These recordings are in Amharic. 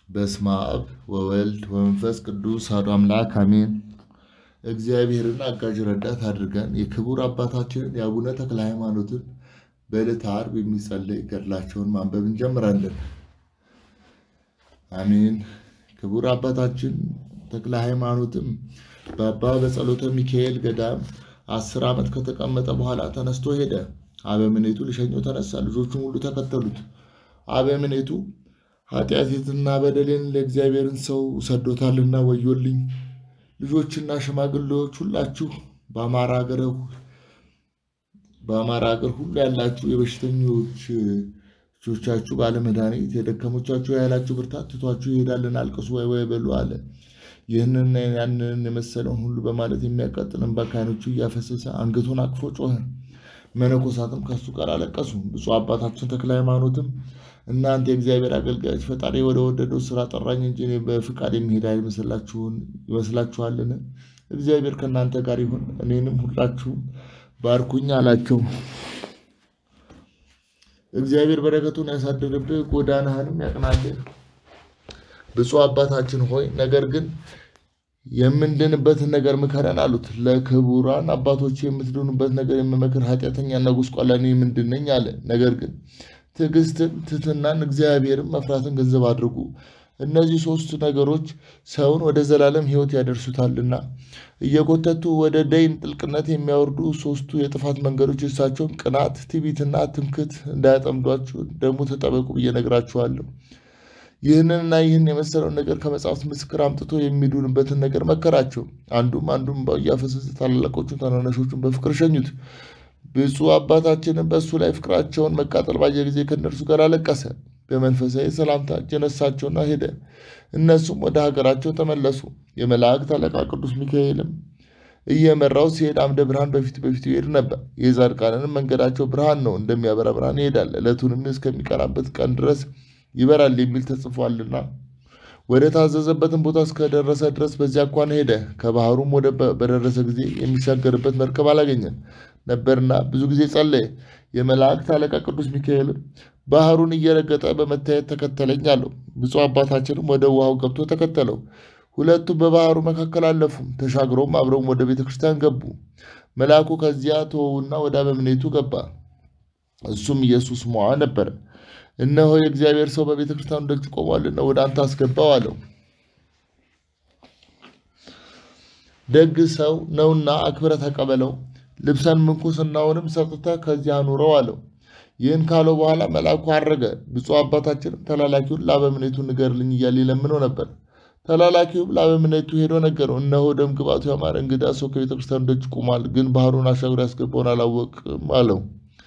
በስመ አብ ወወልድ ወመንፈስ ቅዱስ አሐዱ አምላክ አሜን። እግዚአብሔርን አጋዥ ረዳት አድርገን የክቡር አባታችንን የአቡነ ተክለ ሃይማኖትን በዕለተ ዓርብ የሚጸለይ ገድላቸውን ማንበብ እንጀምራለን። አሜን። ክቡር አባታችን ተክለ ሃይማኖትም በአባ በጸሎተ ሚካኤል ገዳም አስር ዓመት ከተቀመጠ በኋላ ተነስቶ ሄደ። አበምኔቱ ሊሸኘው ተነሳ። ልጆቹም ሁሉ ተከተሉት። አበምኔቱ ኃጢአቴንና በደሌን ለእግዚአብሔርን ሰው ሰዶታልና ወዮልኝ። ልጆችና ሽማግሌዎች ሁላችሁ በአማራ ሀገር በአማራ ሀገር ሁሉ ያላችሁ የበሽተኞች ልጆቻችሁ ባለመድኃኒት የደከሞቻችሁ ያላችሁ ብርታት ትቷችሁ ይሄዳልን፣ አልቅሱ ወይ ወይ በሉ አለ። ይህንን ያንን የመሰለውን ሁሉ በማለት የሚያቃጥል እንባ ከዓይኖቹ እያፈሰሰ አንገቱን አቅፎ ጮኸ። መነኮሳትም ከሱ ጋር አለቀሱ። ብፁዕ አባታችን ተክለ ሃይማኖትም እናንተ የእግዚአብሔር አገልጋዮች ፈጣሪ ወደ ወደደው ስራ ጠራኝ እንጂ እኔ በፍቃድ የሚሄድ ይመስላችኋልን? እግዚአብሔር ከእናንተ ጋር ይሁን፣ እኔንም ሁላችሁም ባርኩኝ አላቸው። እግዚአብሔር በረከቱን ያሳድርብህ፣ ጎዳናህንም ያቅናልህ። ብፁዕ አባታችን ሆይ ነገር ግን የምንድንበትን ነገር ምከረን አሉት። ለክቡራን አባቶች የምትድኑበት ነገር የምመክር ኃጢአተኛና ጉስቋላ እኔ ምንድን ነኝ አለ። ነገር ግን ትዕግስትን፣ ትሕትናን፣ እግዚአብሔርን መፍራትን ገንዘብ አድርጉ። እነዚህ ሶስት ነገሮች ሰውን ወደ ዘላለም ሕይወት ያደርሱታልና እየጎተቱ ወደ ደይን ጥልቅነት የሚያወርዱ ሶስቱ የጥፋት መንገዶች እርሳቸውም ቅናት፣ ትዕቢትና ትምክህት እንዳያጠምዷችሁ ደግሞ ተጠበቁ ብዬ እነግራችኋለሁ። ይህንንና ይህን የመሰለውን ነገር ከመጽሐፍት ምስክር አምጥቶ የሚድኑበትን ነገር መከራቸው። አንዱም አንዱም እያፈሰሰ ታላላቆቹን ታናናሾቹን በፍቅር ሸኙት። ብፁዕ አባታችንም በእሱ ላይ ፍቅራቸውን መቃጠል ባየ ጊዜ ከእነርሱ ጋር አለቀሰ። በመንፈሳዊ ሰላምታ እጅ ነሳቸውና ሄደ። እነሱም ወደ ሀገራቸው ተመለሱ። የመላእክት አለቃ ቅዱስ ሚካኤልም እየመራው ሲሄድ አምደ ብርሃን በፊት በፊቱ ይሄድ ነበር። የጻድቃንንም መንገዳቸው ብርሃን ነው፣ እንደሚያበራ ብርሃን ይሄዳል፣ ዕለቱንም እስከሚቀናበት ቀን ድረስ ይበራል የሚል ተጽፏልና ወደ ታዘዘበትን ቦታ እስከደረሰ ድረስ በዚያ እንኳን ሄደ። ከባህሩም ወደ በደረሰ ጊዜ የሚሻገርበት መርከብ አላገኘም ነበርና ብዙ ጊዜ ጸለየ። የመላእክት አለቃ ቅዱስ ሚካኤልም ባህሩን እየረገጠ በመታየት ተከተለኝ አለው። ብፁዕ አባታችንም ወደ ውሃው ገብቶ ተከተለው። ሁለቱም በባህሩ መካከል አለፉ። ተሻግረውም አብረውም ወደ ቤተ ክርስቲያን ገቡ። መልአኩ ከዚያ ተወውና ወደ አበምኔቱ ገባ። እሱም ኢየሱስ ሞዐ ነበረ። እነሆ የእግዚአብሔር ሰው በቤተ ክርስቲያኑ ደጅ ቆሟልና ወደ አንተ አስገባው አለው። ደግ ሰው ነውና አክብረህ ተቀበለው፣ ልብሰን ምንኩስናውንም ሰጥተህ ከዚያ አኑረው አለው። ይህን ካለው በኋላ መልአኩ አረገ። ብፁዕ አባታችንም ተላላኪውን ለአበምኔቱ ንገርልኝ እያለ ይለምነው ነበር። ተላላኪውም ለአበምኔቱ ሄዶ ነገረው። እነሆ ደም ግባቱ ያማረ እንግዳ ሰው ከቤተ ክርስቲያኑ ደጅ ቆሟል፣ ግን ባህሩን አሻግሮ ያስገባውን አላወቅም አለው።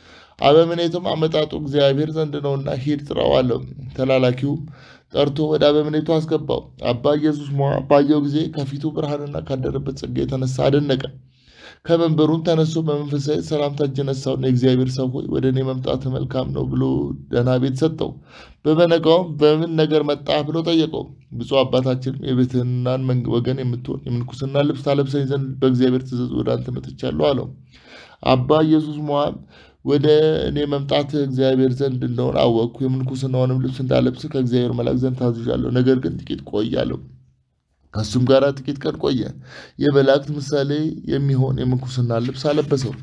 አበምኔቱም አመጣጡ እግዚአብሔር ዘንድ ነውና ሂድ ጥራው አለው። ተላላኪውም ጠርቶ ወደ አበምኔቱ አስገባው። አባ ኢየሱስ ሞዐ ባየው ጊዜ ከፊቱ ብርሃንና ካደረበት ጸጋ የተነሳ አደነቀ። ከመንበሩም ተነስቶ በመንፈሳዊ ሰላምታ እጅ ነሳውና የእግዚአብሔር ሰው ሆይ ወደ እኔ መምጣት መልካም ነው ብሎ ደህና ቤት ሰጠው። በበነጋውም በምን ነገር መጣ ብሎ ጠየቀው። ብፁዕ አባታችንም የብሕትናን ወገን የምትሆን የምንኩስና ልብስ ታለብሰኝ ዘንድ በእግዚአብሔር ትእዛዝ ወደ አንተ መጥቻለሁ አለው። አባ ኢየሱስ ሞዐም ወደ እኔ መምጣት እግዚአብሔር ዘንድ እንደሆነ አወቅኩ። የምንኩስናውንም ልብስ እንዳለብስ ከእግዚአብሔር መልአክ ዘንድ ታዝዣለሁ። ነገር ግን ጥቂት ቆይ አለው። ከእሱም ጋር ጥቂት ቀን ቆየ። የመላእክት ምሳሌ የሚሆን የምንኩስና ልብስ አለበሰው።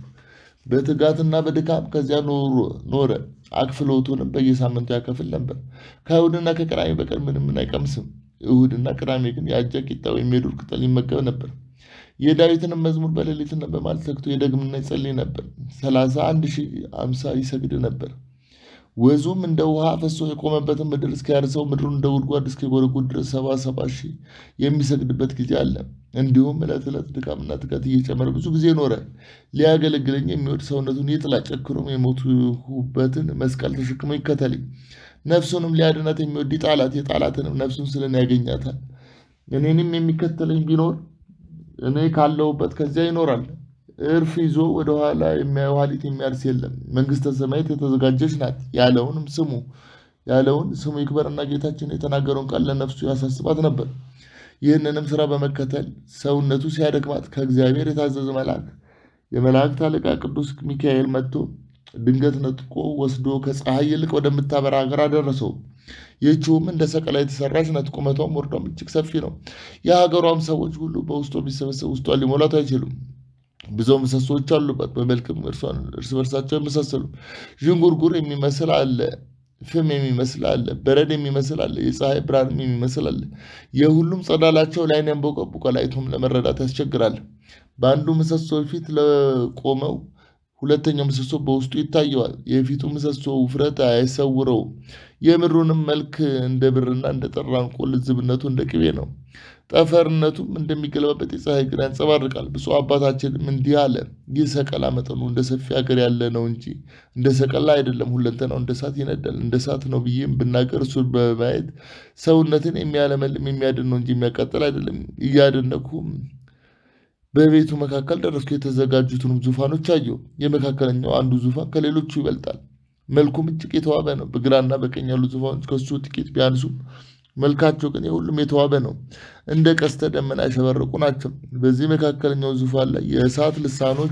በትጋትና በድካም ከዚያ ኖረ። አክፍሎቱንም በየሳምንቱ ያከፍል ነበር። ከእሁድና ከቅዳሜ በቀር ምንም አይቀምስም። እሁድና ቅዳሜ ግን የአጃ ቂጣ ወይም የዱር ቅጠል ይመገብ ነበር። የዳዊትንም መዝሙር በሌሊትና በማለት ተግቶ የደግምና ይጸልይ ነበር። ሰላሳ አንድ ሺህ አምሳ ይሰግድ ነበር። ወዙም እንደ ውሃ ፈሶ የቆመበትን ምድር እስኪያርሰው ምድሩን እንደ ጉድጓድ እስኪጎረጉድ ድረስ ሰባ ሰባ ሺህ የሚሰግድበት ጊዜ አለ። እንዲሁም ዕለት ዕለት ድካምና ትጋት እየጨመረ ብዙ ጊዜ ኖረ። ሊያገለግለኝ የሚወድ ሰውነቱን ይጥላ፣ ጨክኖም የሞቱበትን መስቀል ተሸክሞ ይከተለኝ። ነፍሱንም ሊያድናት የሚወድ ይጣላት፣ የጣላትንም ነፍሱን ስለን ያገኛታል። እኔንም የሚከተለኝ ቢኖር እኔ ካለሁበት ከዚያ ይኖራል። እርፍ ይዞ ወደ ኋላ ኋሊት የሚያርስ የለም። መንግሥተ ሰማያት የተዘጋጀች ናት ያለውንም ስሙ ያለውን ስሙ ይክበርና ጌታችን የተናገረውን ቃል ለነፍሱ ያሳስባት ነበር። ይህንንም ስራ በመከተል ሰውነቱ ሲያደክማት ከእግዚአብሔር የታዘዘ መልአክ የመላእክት አለቃ ቅዱስ ሚካኤል መጥቶ ድንገት ነጥቆ ወስዶ ከፀሐይ ይልቅ ወደምታበራ ሀገር አደረሰው። ይህችውም እንደ ሰቀላ የተሰራች ናት። ቁመቷም ወርዷም እጅግ ሰፊ ነው። የሀገሯም ሰዎች ሁሉ በውስጧ ቢሰበሰቡ ውስጧን ሊሞላት አይችሉም። ብዙ ምሰሶዎች አሉባት። በመልክም እርሷን እርስ በርሳቸው አይመሳሰሉ። ዥንጉርጉር የሚመስል አለ፣ ፍም የሚመስል አለ፣ በረድ የሚመስል አለ፣ የፀሐይ ብርሃንም የሚመስል አለ። የሁሉም ጸዳላቸው ለዓይን ያንቦቀቦቃል፣ አይቶም ለመረዳት ያስቸግራል። በአንዱ ምሰሶ ፊት ለቆመው ሁለተኛው ምሰሶ በውስጡ ይታየዋል። የፊቱ ምሰሶ ውፍረት አይሰውረውም። የምድሩንም መልክ እንደ ብርና እንደ ጠራ ዕንቁ፣ ልዝብነቱ እንደ ቅቤ ነው። ጠፈርነቱም እንደሚገለባበት የፀሐይ ግር ያንጸባርቃል። ብፁዕ አባታችንም እንዲህ አለ። ይህ ሰቀላ መጠኑ እንደ ሰፊ ሀገር ያለ ነው እንጂ እንደ ሰቀላ አይደለም። ሁለንተናው እንደ እሳት ይነዳል። እንደ እሳት ነው ብዬም ብናገር እሱን በማየት ሰውነትን የሚያለመልም የሚያድን ነው እንጂ የሚያቃጥል አይደለም። እያደነኩም በቤቱ መካከል ደረስኩ። የተዘጋጁትንም ዙፋኖች አየሁ። የመካከለኛው አንዱ ዙፋን ከሌሎቹ ይበልጣል። መልኩም እጅግ የተዋበ ነው። በግራና በቀኝ ያሉ ዙፋኖች ከሱ ጥቂት ቢያንሱም መልካቸው ግን የሁሉም የተዋበ ነው። እንደ ቀስተ ደመና ያሸበረቁ ናቸው። በዚህ መካከለኛው ዙፋን ላይ የእሳት ልሳኖች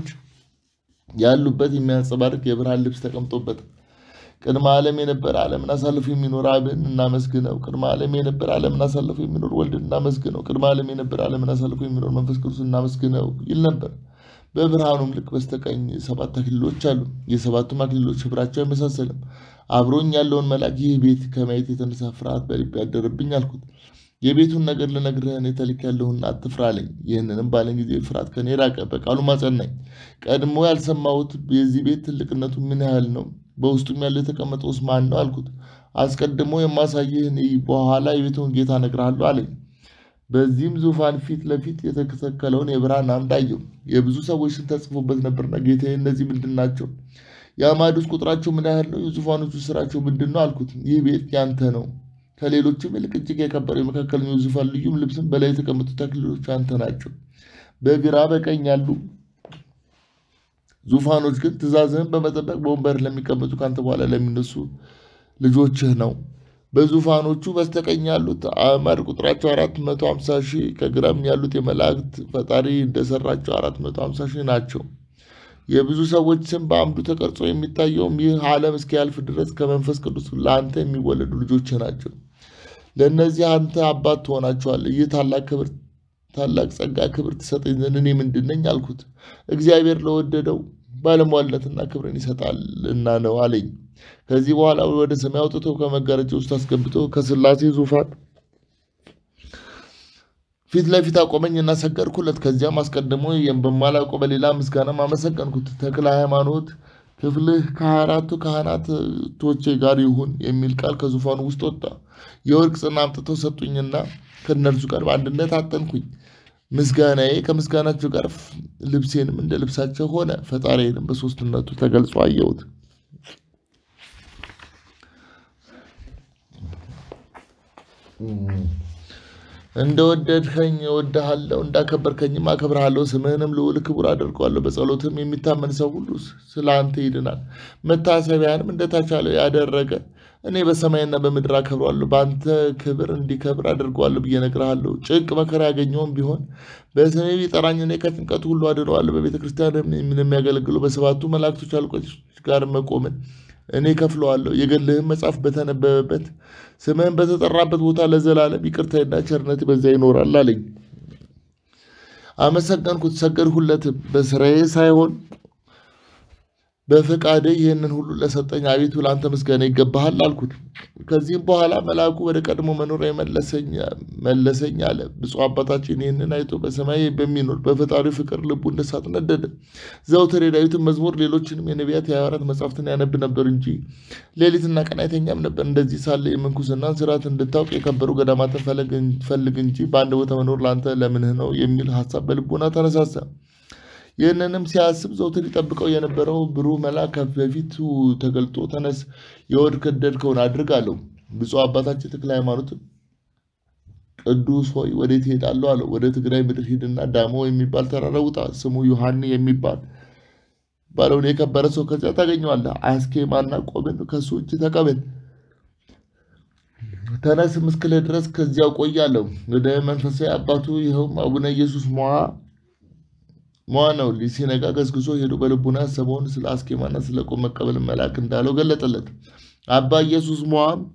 ያሉበት የሚያንጸባርቅ የብርሃን ልብስ ተቀምጦበት ቅድመ ዓለም የነበረ ዓለምን አሳልፎ የሚኖር አብን እናመስግነው። ቅድመ ዓለም የነበረ ዓለምን አሳልፎ የሚኖር ወልድን እናመስግነው። ቅድመ ዓለም የነበረ ዓለምን አሳልፎ የሚኖር መንፈስ ቅዱስ እናመስግነው ይል ነበር። በብርሃኑም ልክ በስተቀኝ ሰባት አክሊሎች አሉ። የሰባቱም አክሊሎች ሕብራቸው አይመሳሰልም። አብሮኝ ያለውን መልአክ ይህ ቤት ከማየት የተነሳ ፍርሃት በልቤ ያደረብኝ አልኩት። የቤቱን ነገር ልነግርህ እኔ ተልኬያለሁና አትፍራ አለኝ። ይህንንም ባለኝ ጊዜ ፍርሃት ከኔ ራቀ፣ በቃሉም አጸናኝ። ቀድሞ ያልሰማሁት የዚህ ቤት ትልቅነቱ ምን ያህል ነው? በውስጡም ያለው የተቀመጠውስ ማን ነው? አልኩት። አስቀድሞ የማሳይህ እኔ በኋላ የቤቱን ጌታ እነግርሃለሁ አለኝ። በዚህም ዙፋን ፊት ለፊት የተተከለውን የብርሃን አምድ አየሁ። የብዙ ሰዎች ስም ተጽፎበት ነበርና ጌታዬ እነዚህ ምንድን ናቸው? የአዕማዱስ ቁጥራቸው ምን ያህል ነው? የዙፋኖቹ ስራቸው ምንድን ነው? አልኩት። ይህ ቤት ያንተ ነው፣ ከሌሎችም ይልቅ እጅግ የከበረ የመካከለኛው ዙፋን ልዩም ልብስም በላይ የተቀመጡት አክሊሎች አንተ ናቸው። በግራ በቀኝ ያሉ ዙፋኖች ግን ትእዛዝህን በመጠበቅ በወንበር ለሚቀመጡ ከአንተ በኋላ ለሚነሱ ልጆችህ ነው። በዙፋኖቹ በስተቀኝ ያሉት አዕማድ ቁጥራቸው አራት መቶ ሀምሳ ሺህ ከግራም ያሉት የመላእክት ፈጣሪ እንደሰራቸው አራት መቶ ሀምሳ ሺህ ናቸው። የብዙ ሰዎች ስም በአምዱ ተቀርጾ የሚታየውም ይህ ዓለም እስኪያልፍ ድረስ ከመንፈስ ቅዱስ ለአንተ የሚወለዱ ልጆችህ ናቸው። ለእነዚህ አንተ አባት ትሆናቸዋለህ። ይህ ታላቅ ክብር ታላቅ ጸጋ ክብር ትሰጠኝ ዘንድ እኔ ምንድን ነኝ አልኩት። እግዚአብሔር ለወደደው ባለሟልነትና ክብርን ይሰጣልና ነው አለኝ። ከዚህ በኋላ ወደ ሰማይ አውጥቶ ከመጋረጃ ውስጥ አስገብቶ ከሥላሴ ዙፋን ፊት ለፊት አቆመኝና ሰገድኩለት። ከዚያም አስቀድሞ በማላውቀው በሌላ ምስጋናም አመሰገንኩት። ተክለ ሃይማኖት ክፍልህ ከሀያ አራቱ ካህናቶቼ ጋር ይሁን የሚል ቃል ከዙፋኑ ውስጥ ወጣ። የወርቅ ጽና አምጥተው ሰጡኝና ከእነርሱ ጋር በአንድነት አጠንኩኝ። ምስጋናዬ ከምስጋናቸው ጋር ልብሴንም እንደ ልብሳቸው ሆነ። ፈጣሪዬንም በሦስትነቱ ተገልጾ አየሁት። እንደወደድከኝ እወድሃለሁ፣ እንዳከበርከኝም አከብርሃለሁ። ስምህንም ልዑል ክቡር አደርገዋለሁ። በጸሎትም የሚታመን ሰው ሁሉ ስለ አንተ ይድናል። መታሰቢያንም እንደተቻለው ያደረገ እኔ በሰማይና በምድር አከብረዋለሁ። በአንተ ክብር እንዲከብር አድርገዋለሁ ብዬ እነግርሃለሁ። ጭንቅ መከራ ያገኘውም ቢሆን በስሜ ቢጠራኝ እኔ ከጭንቀቱ ሁሉ አድነዋለሁ። በቤተ ክርስቲያን የሚያገለግሉ በሰባቱ መላእክቶች አለቆች ጋር መቆምን እኔ ከፍለዋለሁ። የገድልህም መጽሐፍ በተነበበበት ስምህን በተጠራበት ቦታ ለዘላለም ይቅርታና ቸርነት በዚያ ይኖራል አለኝ። አመሰገንኩት፣ ሰገድሁለትም። በስራዬ ሳይሆን በፈቃደ ይህንን ሁሉ ለሰጠኝ አቤቱ ለአንተ ምስጋና ይገባሃል አልኩት። ከዚህም በኋላ መልአኩ ወደ ቀድሞ መኖሪያ መለሰኝ አለ። ብፁዕ አባታችን ይህንን አይቶ በሰማይ በሚኖር በፈጣሪው ፍቅር ልቡ እንደ እሳት ነደደ። ዘውትር የዳዊትን መዝሙር፣ ሌሎችንም የነቢያት የሐዋርያት መጻሕፍትን ያነብ ነበር እንጂ ሌሊትና ቀን አይተኛም ነበር። እንደዚህ ሳለ የምንኩስናን ስርዓት እንድታውቅ የከበሩ ገዳማትን ፈልግ እንጂ በአንድ ቦታ መኖር ለአንተ ለምንህ ነው የሚል ሀሳብ በልቡና ተነሳሳ። ይህንንም ሲያስብ ዘውትር ይጠብቀው የነበረው ብሩህ መልአክ በፊቱ ተገልጦ ተነስ፣ የወደድከውን አድርግ አለው። ብፁዕ አባታችን ተክለ ሃይማኖትም ቅዱስ ሆይ ወዴት እሄዳለሁ አለው። ወደ ትግራይ ምድር ሂድና ዳሞ የሚባል ተራራ ውጣ፣ ስሙ ዮሐኒ የሚባል ባለውን የከበረ ሰው ከዚያ ታገኘዋለህ። አስኬማና ቆብን ከሱ እጅ ተቀበል። ተነስም እስክልህ ድረስ ከዚያው ቆያለሁ። ወደ መንፈሳዊ አባቱ ይኸውም አቡነ ኢየሱስ ሞዓ ሟ ነው። ሲነጋ ገስግሶ ሄዶ በልቡና ያሰበውን ስለ አስኬማና ስለ ቆብ መቀበል መልአክ እንዳለው ገለጠለት። አባ ኢየሱስ ሟም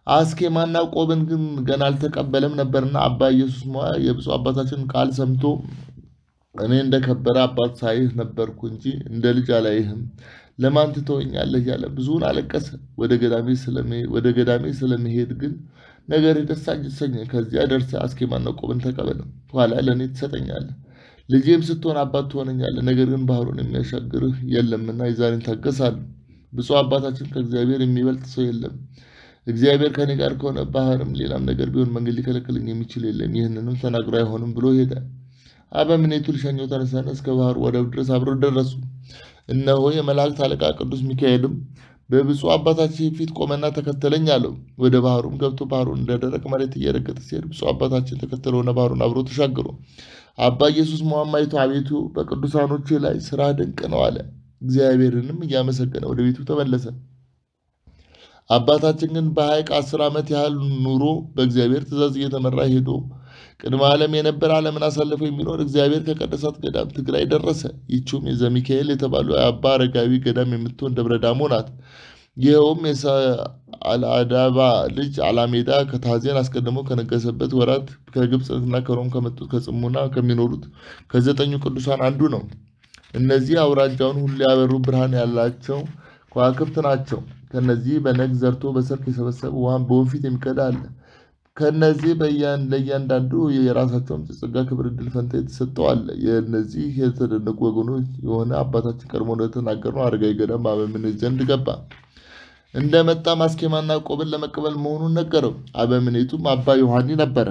አስኬማና ቆብን ግን ገና አልተቀበለም ነበርና አባ ኢየሱስ ሞዐ የብፁዕ አባታችን ቃል ሰምቶ እኔ እንደ ከበረ አባት ሳይህ ነበርኩ እንጂ እንደ ልጅ አላይህም፣ ለማን ትተወኛለህ እያለ ብዙውን አለቀሰ። ወደ ገዳሜ ስለመሄድ ግን ነገር ደስ አሰኘኝ። ከዚያ ደርሰህ አስኬማና ቆብን ተቀበል፣ ኋላ ለእኔ ትሰጠኛለህ። ልጄም ስትሆን አባት ትሆነኛለህ። ነገር ግን ባህሩን የሚያሻግርህ የለምና የዛሬን ታገሳለሁ። ብፁዕ አባታችን ከእግዚአብሔር የሚበልጥ ሰው የለም። እግዚአብሔር ከኔ ጋር ከሆነ ባህርም ሌላም ነገር ቢሆን መንገድ ሊከለክለኝ የሚችል የለም። ይህንንም ተናግሮ አይሆንም ብሎ ሄደ። አበምኔቱ ሊሸኘው ተነሳና እስከ ባህሩ ወደብ ድረስ አብረው ደረሱ። እነሆ የመላእክት አለቃ ቅዱስ ሚካኤልም በብፁዕ አባታችን ፊት ቆመና ተከተለኝ አለው። ወደ ባህሩም ገብቶ ባህሩን እንደ ደረቅ መሬት እየረገጠ ሲሄድ ብፁዕ አባታችን ተከተለውና ባህሩን አብሮ ተሻገሩ። አባ ኢየሱስ ሞዐም አይቶ አቤቱ በቅዱሳኖች ላይ ስራ ድንቅ ነው አለ። እግዚአብሔርንም እያመሰገነ ወደ ቤቱ ተመለሰ። አባታችን ግን በሐይቅ አስር ዓመት ያህል ኑሮ በእግዚአብሔር ትእዛዝ እየተመራ ሄዶ ቅድመ ዓለም የነበረ ዓለምን አሳልፎ የሚኖር እግዚአብሔር ከቀደሳት ገዳም ትግራይ ደረሰ። ይቺውም የዘሚካኤል የተባሉ የአባ አረጋዊ ገዳም የምትሆን ደብረ ዳሞ ናት። ይኸውም የሰአልአዳባ ልጅ አላሜዳ ከታዜን አስቀድሞ ከነገሰበት ወራት ከግብፅና ከሮም ከመጡት ከጽሙና ከሚኖሩት ከዘጠኙ ቅዱሳን አንዱ ነው። እነዚህ አውራጃውን ሁሉ ያበሩ ብርሃን ያላቸው ከዋክብት ናቸው። ከነዚህ በነግ ዘርቶ በሰርክ የሰበሰበ ውሃን በወንፊት የሚቀዳ አለ። ከነዚህ ለእያንዳንዱ የራሳቸውን ጸጋ፣ ክብር፣ ዕድል ፈንታ የተሰጠው አለ። የእነዚህ የተደነቁ ወገኖች የሆነ አባታችን ቀድሞ እንደተናገርነው አረጋዊ ገዳም በአበምኔት ዘንድ ገባ። እንደመጣም አስኬማና ቆብን ለመቀበል መሆኑን ነገረው። አበምኔቱም አባ ዮሐኒ ነበረ።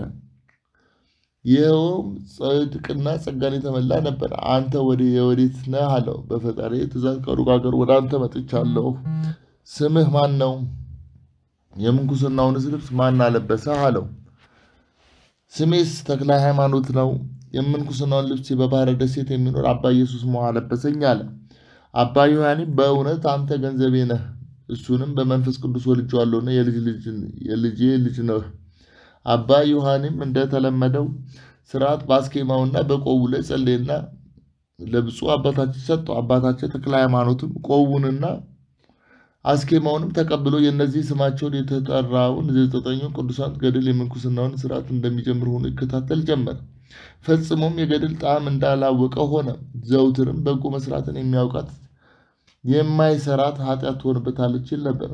ይኸውም ጽድቅና ጸጋን የተመላ ነበር። አንተ ወደ የወዴት ነህ አለው። በፈጣሪ ትእዛዝ ከሩቅ አገር ወደ አንተ መጥቻለሁ። ስምህ ማን ነው? የምንኩስናውንስ ልብስ ማን አለበሰህ አለው። ስሜስ ተክለ ሃይማኖት ነው። የምንኩስናውን ልብስ በባህረ ደሴት የሚኖር አባ ኢየሱስ ሞዐ አለበሰኝ አለ። አባ ዮሐኒ በእውነት አንተ ገንዘቤ ነህ፣ እሱንም በመንፈስ ቅዱስ ወልጄዋለሁና የልጄ ልጅ ነህ። አባ ዮሐኒም እንደተለመደው ስርዓት በአስኬማውና በቆቡ ላይ ጸለየና ለብፁዕ አባታችን ሰጠው። አባታችን ተክለ ሃይማኖትም ቆቡንና አስኬማውንም ተቀብሎ የእነዚህ ስማቸውን የተጠራውን ዘጠኙ ቅዱሳን ገድል የምንኩስናውን ስርዓት እንደሚጀምር ሆኖ ይከታተል ጀመር። ፈጽሞም የገድል ጣዕም እንዳላወቀ ሆነ። ዘውትርም በጎ መስራትን የሚያውቃት የማይሰራት ኃጢአት ትሆንበታለች ይል ነበር።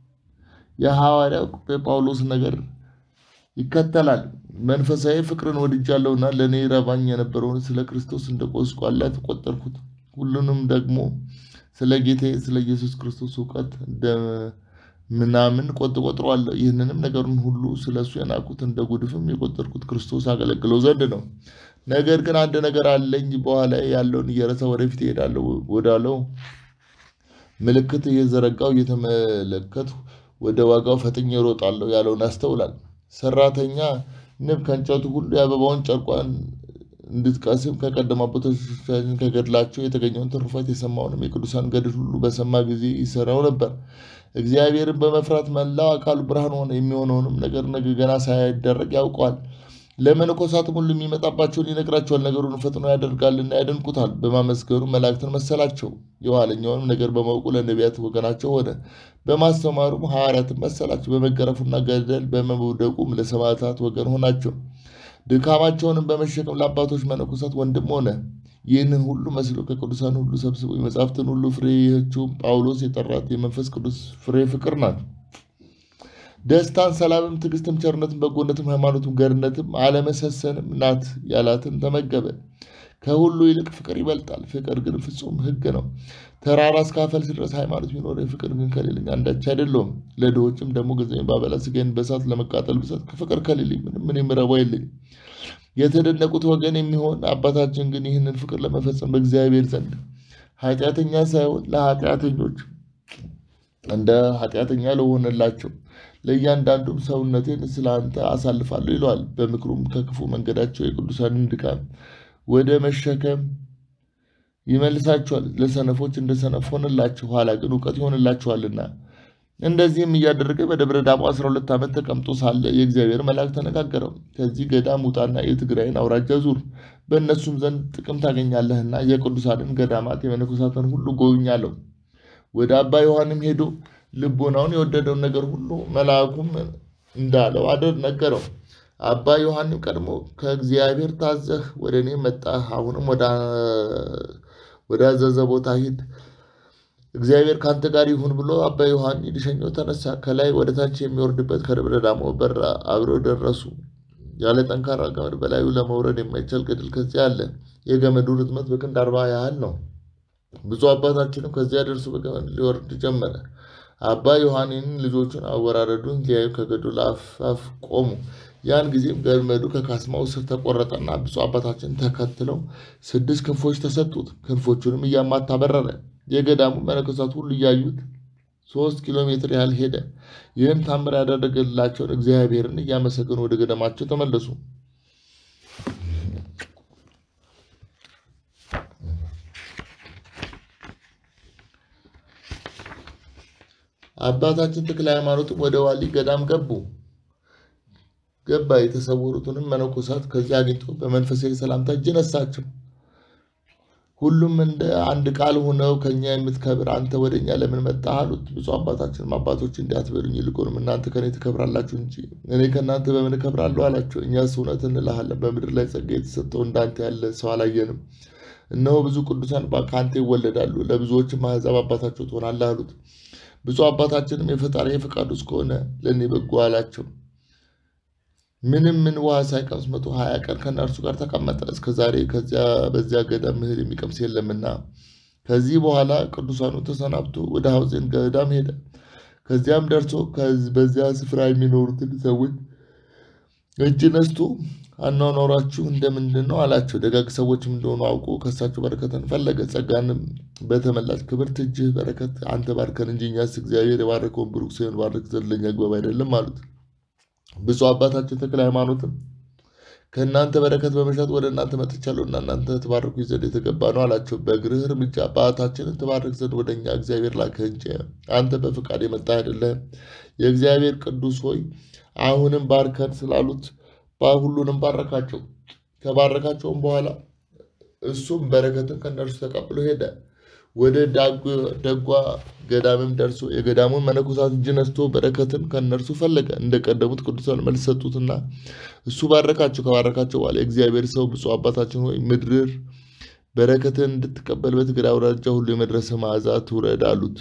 የሐዋርያው ጳውሎስ ነገር ይከተላል። መንፈሳዊ ፍቅርን ወድጃለሁና ለእኔ ረባኝ የነበረውን ስለ ክርስቶስ እንደ ቁስቋላ ተቆጠርኩት። ሁሉንም ደግሞ ስለ ጌታዬ ስለ ኢየሱስ ክርስቶስ እውቀት እንደ ምናምን ቆጥቆጥረዋለሁ። ይህንንም ነገሩን ሁሉ ስለ እሱ የናቁት እንደ ጉድፍም የቆጠርኩት ክርስቶስ አገለግለው ዘንድ ነው። ነገር ግን አንድ ነገር አለኝ፣ በኋላ ያለውን እየረሳ ወደፊት እሄዳለሁ ወዳለው ምልክት እየዘረጋው እየተመለከትሁ ወደ ዋጋው ፈጥኜ እሮጣለሁ ያለውን ያስተውላል። ሰራተኛ ንብ ከእንጨቱ ሁሉ የአበባውን ጨርቋን እንድትቀስም ከቀደሙ አባቶቻችን ከገድላቸው የተገኘውን ትሩፋት የሰማውንም የቅዱሳን ገድል ሁሉ በሰማ ጊዜ ይሰራው ነበር። እግዚአብሔርን በመፍራት መላው አካሉ ብርሃን ሆነ። የሚሆነውንም ነገር ነገ ገና ሳይደረግ ያውቀዋል። ለመነኮሳትም ሁሉ የሚመጣባቸውን ይነግራቸዋል። ነገሩን ፈጥኖ ያደርጋልና ያደንቁታል። በማመስገኑ መላእክትን መሰላቸው። የኋለኛውንም ነገር በማወቁ ለነቢያት ወገናቸው ሆነ። በማስተማሩም ሐዋርያትን መሰላቸው። በመገረፉና ገደል በመውደቁም ለሰማዕታት ወገን ሆናቸው። ድካማቸውንም በመሸከም ለአባቶች መነኮሳት ወንድም ሆነ። ይህንን ሁሉ መስሎ ከቅዱሳን ሁሉ ሰብስቦ የመጻሕፍትን ሁሉ ፍሬ ይህችውም ጳውሎስ የጠራት የመንፈስ ቅዱስ ፍሬ ፍቅር ናት። ደስታን፣ ሰላምም፣ ትዕግስትም፣ ቸርነትም፣ በጎነትም፣ ሃይማኖትም፣ ገርነትም አለመሰሰንም ናት ያላትን ተመገበ። ከሁሉ ይልቅ ፍቅር ይበልጣል። ፍቅር ግን ፍጹም ሕግ ነው። ተራራ እስካፈልስ ድረስ ሃይማኖት ቢኖር ፍቅር ግን ከሌለኝ አንዳች አይደለውም። ለድሆችም ደግሞ ገንዘቤን ባበላ ሥጋዬን በእሳት ለመቃጠል ብሰጥ ከፍቅር ከሌለኝ ምንም ምን የምረባው የለኝም። የተደነቁት ወገን የሚሆን አባታችን ግን ይህንን ፍቅር ለመፈጸም በእግዚአብሔር ዘንድ ኃጢአተኛ ሳይሆን ለኃጢአተኞች እንደ ኃጢአተኛ ለሆነላቸው ለእያንዳንዱም ሰውነቴን ስለ አንተ አሳልፋለሁ ይለዋል። በምክሩም ከክፉ መንገዳቸው የቅዱሳንን ድካም ወደ መሸከም ይመልሳቸዋል። ለሰነፎች እንደ ሰነፍ ሆነላቸው፣ ኋላ ግን እውቀት ይሆንላቸዋልና። እንደዚህም እያደረገ በደብረ ዳሞ አስራ ሁለት ዓመት ተቀምጦ ሳለ የእግዚአብሔር መልአክ ተነጋገረው። ከዚህ ገዳም ውጣና የትግራይን አውራጃ ዙር፣ በእነሱም ዘንድ ጥቅም ታገኛለህና የቅዱሳንን ገዳማት የመነኮሳትን ሁሉ ጎብኛለሁ። ወደ አባ ዮሐንም ሄዶ ልቦናውን የወደደውን ነገር ሁሉ መልአኩም እንዳለው አደር ነገረው። አባ ዮሐንም ቀድሞ ከእግዚአብሔር ታዘህ ወደ እኔ መጣህ። አሁንም ወደ አዘዘ ቦታ ሂድ፣ እግዚአብሔር ከአንተ ጋር ይሁን ብሎ አባ ዮሐን ሊሸኘው ተነሳ። ከላይ ወደ ታች የሚወርድበት ከደብረ ዳሞ በር አብረው ደረሱ። ያለ ጠንካራ ገመድ በላዩ ለመውረድ የማይቻል ገድል ከዚያ አለ። የገመዱ ርዝመት በክንድ አርባ ያህል ነው። ብፁዕ አባታችንም ከዚያ ደርሶ በገመድ ሊወርድ ጀመረ። አባ ዮሐንንን ልጆቹን አወራረዱን ሊያዩ ከገደሉ አፋፍ ቆሙ። ያን ጊዜም ገመዱ ከካስማው ስር ተቆረጠና ብፁዕ አባታችን ተከትለው ስድስት ክንፎች ተሰጡት። ክንፎቹንም እያማታ በረረ። የገዳሙ መነኮሳት ሁሉ እያዩት ሶስት ኪሎ ሜትር ያህል ሄደ። ይህን ታምር ያደረገላቸውን እግዚአብሔርን እያመሰገኑ ወደ ገዳማቸው ተመለሱ። አባታችን ተክለ ሃይማኖትም ወደ ዋሊ ገዳም ገቡ ገባ የተሰወሩትንም መነኮሳት ከዚያ አግኝቶ በመንፈሳዊ ሰላምታ እጅ ነሳቸው። ሁሉም እንደ አንድ ቃል ሆነው ከኛ የምትከብር አንተ ወደ እኛ ለምን መጣህ አሉት። ብፁዕ አባታችንም አባቶች እንዲህ አትበሉኝ፣ ይልቁንም እናንተ ከእኔ ትከብራላችሁ እንጂ እኔ ከእናንተ በምን እከብራለሁ አላቸው። እኛስ እውነት እንልሃለን በምድር ላይ ጸጋ የተሰጠው እንዳንተ ያለ ሰው አላየንም። እነሆ ብዙ ቅዱሳን ከአንተ ይወለዳሉ፣ ለብዙዎችም አሕዛብ አባታቸው ትሆናለህ አሉት። ብፁዕ አባታችንም የፈጣሪ ፈቃዱ እስከሆነ ለእኔ በጎ አላቸው። ምንም ምን ውሃ ሳይቀምስ መቶ ሀያ ቀን ከእነርሱ ጋር ተቀመጠ። እስከ ዛሬ ከዚያ በዚያ ገዳም እህል የሚቀምስ የለምና። ከዚህ በኋላ ቅዱሳኑ ተሰናብቶ ወደ ሐውዜን ገዳም ሄደ። ከዚያም ደርሶ በዚያ ስፍራ የሚኖሩትን ሰዎች እጅ ነስቶ አኗኗራችሁ እንደምንድን ነው አላቸው። ደጋግ ሰዎችም እንደሆኑ አውቆ ከእሳቸው በረከትን ፈለገ። ጸጋንም በተመላች ክብርት እጅህ በረከት አንተ ባርከን እንጂ እኛስ እግዚአብሔር የባረከውን ብሩክ ሲሆን ባርክ ዘንድ ለእኛ አግባብ አይደለም አሉት። ብፁዕ አባታችን ተክለ ሃይማኖትም ከእናንተ በረከት በመሻት ወደ እናንተ መጥቻለሁና እናንተ ትባርኩ ዘንድ የተገባ ነው አላቸው። በእግርህ እርምጃ አባታችንን ትባርክ ዘንድ ወደ እኛ እግዚአብሔር ላከህ እንጂ አንተ በፍቃድ የመጣህ አይደለህም። የእግዚአብሔር ቅዱስ ሆይ አሁንም ባርከን ስላሉት ሁሉንም ባረካቸው። ከባረካቸውም በኋላ እሱም በረከትን ከእነርሱ ተቀብሎ ሄደ። ወደ ደጓ ገዳምም ደርሶ የገዳሙን መነኮሳት እጅ ነስቶ በረከትን ከእነርሱ ፈለገ። እንደቀደሙት ቅዱሳን መልስ ሰጡትና እሱ ባረካቸው። ከባረካቸው በኋላ የእግዚአብሔር ሰው ብፁዕ አባታችን ሆይ ምድር በረከትን እንድትቀበል በትግራይ አውራጃ ሁሉ የመድረሰ መዓዛ ትውረድ አሉት።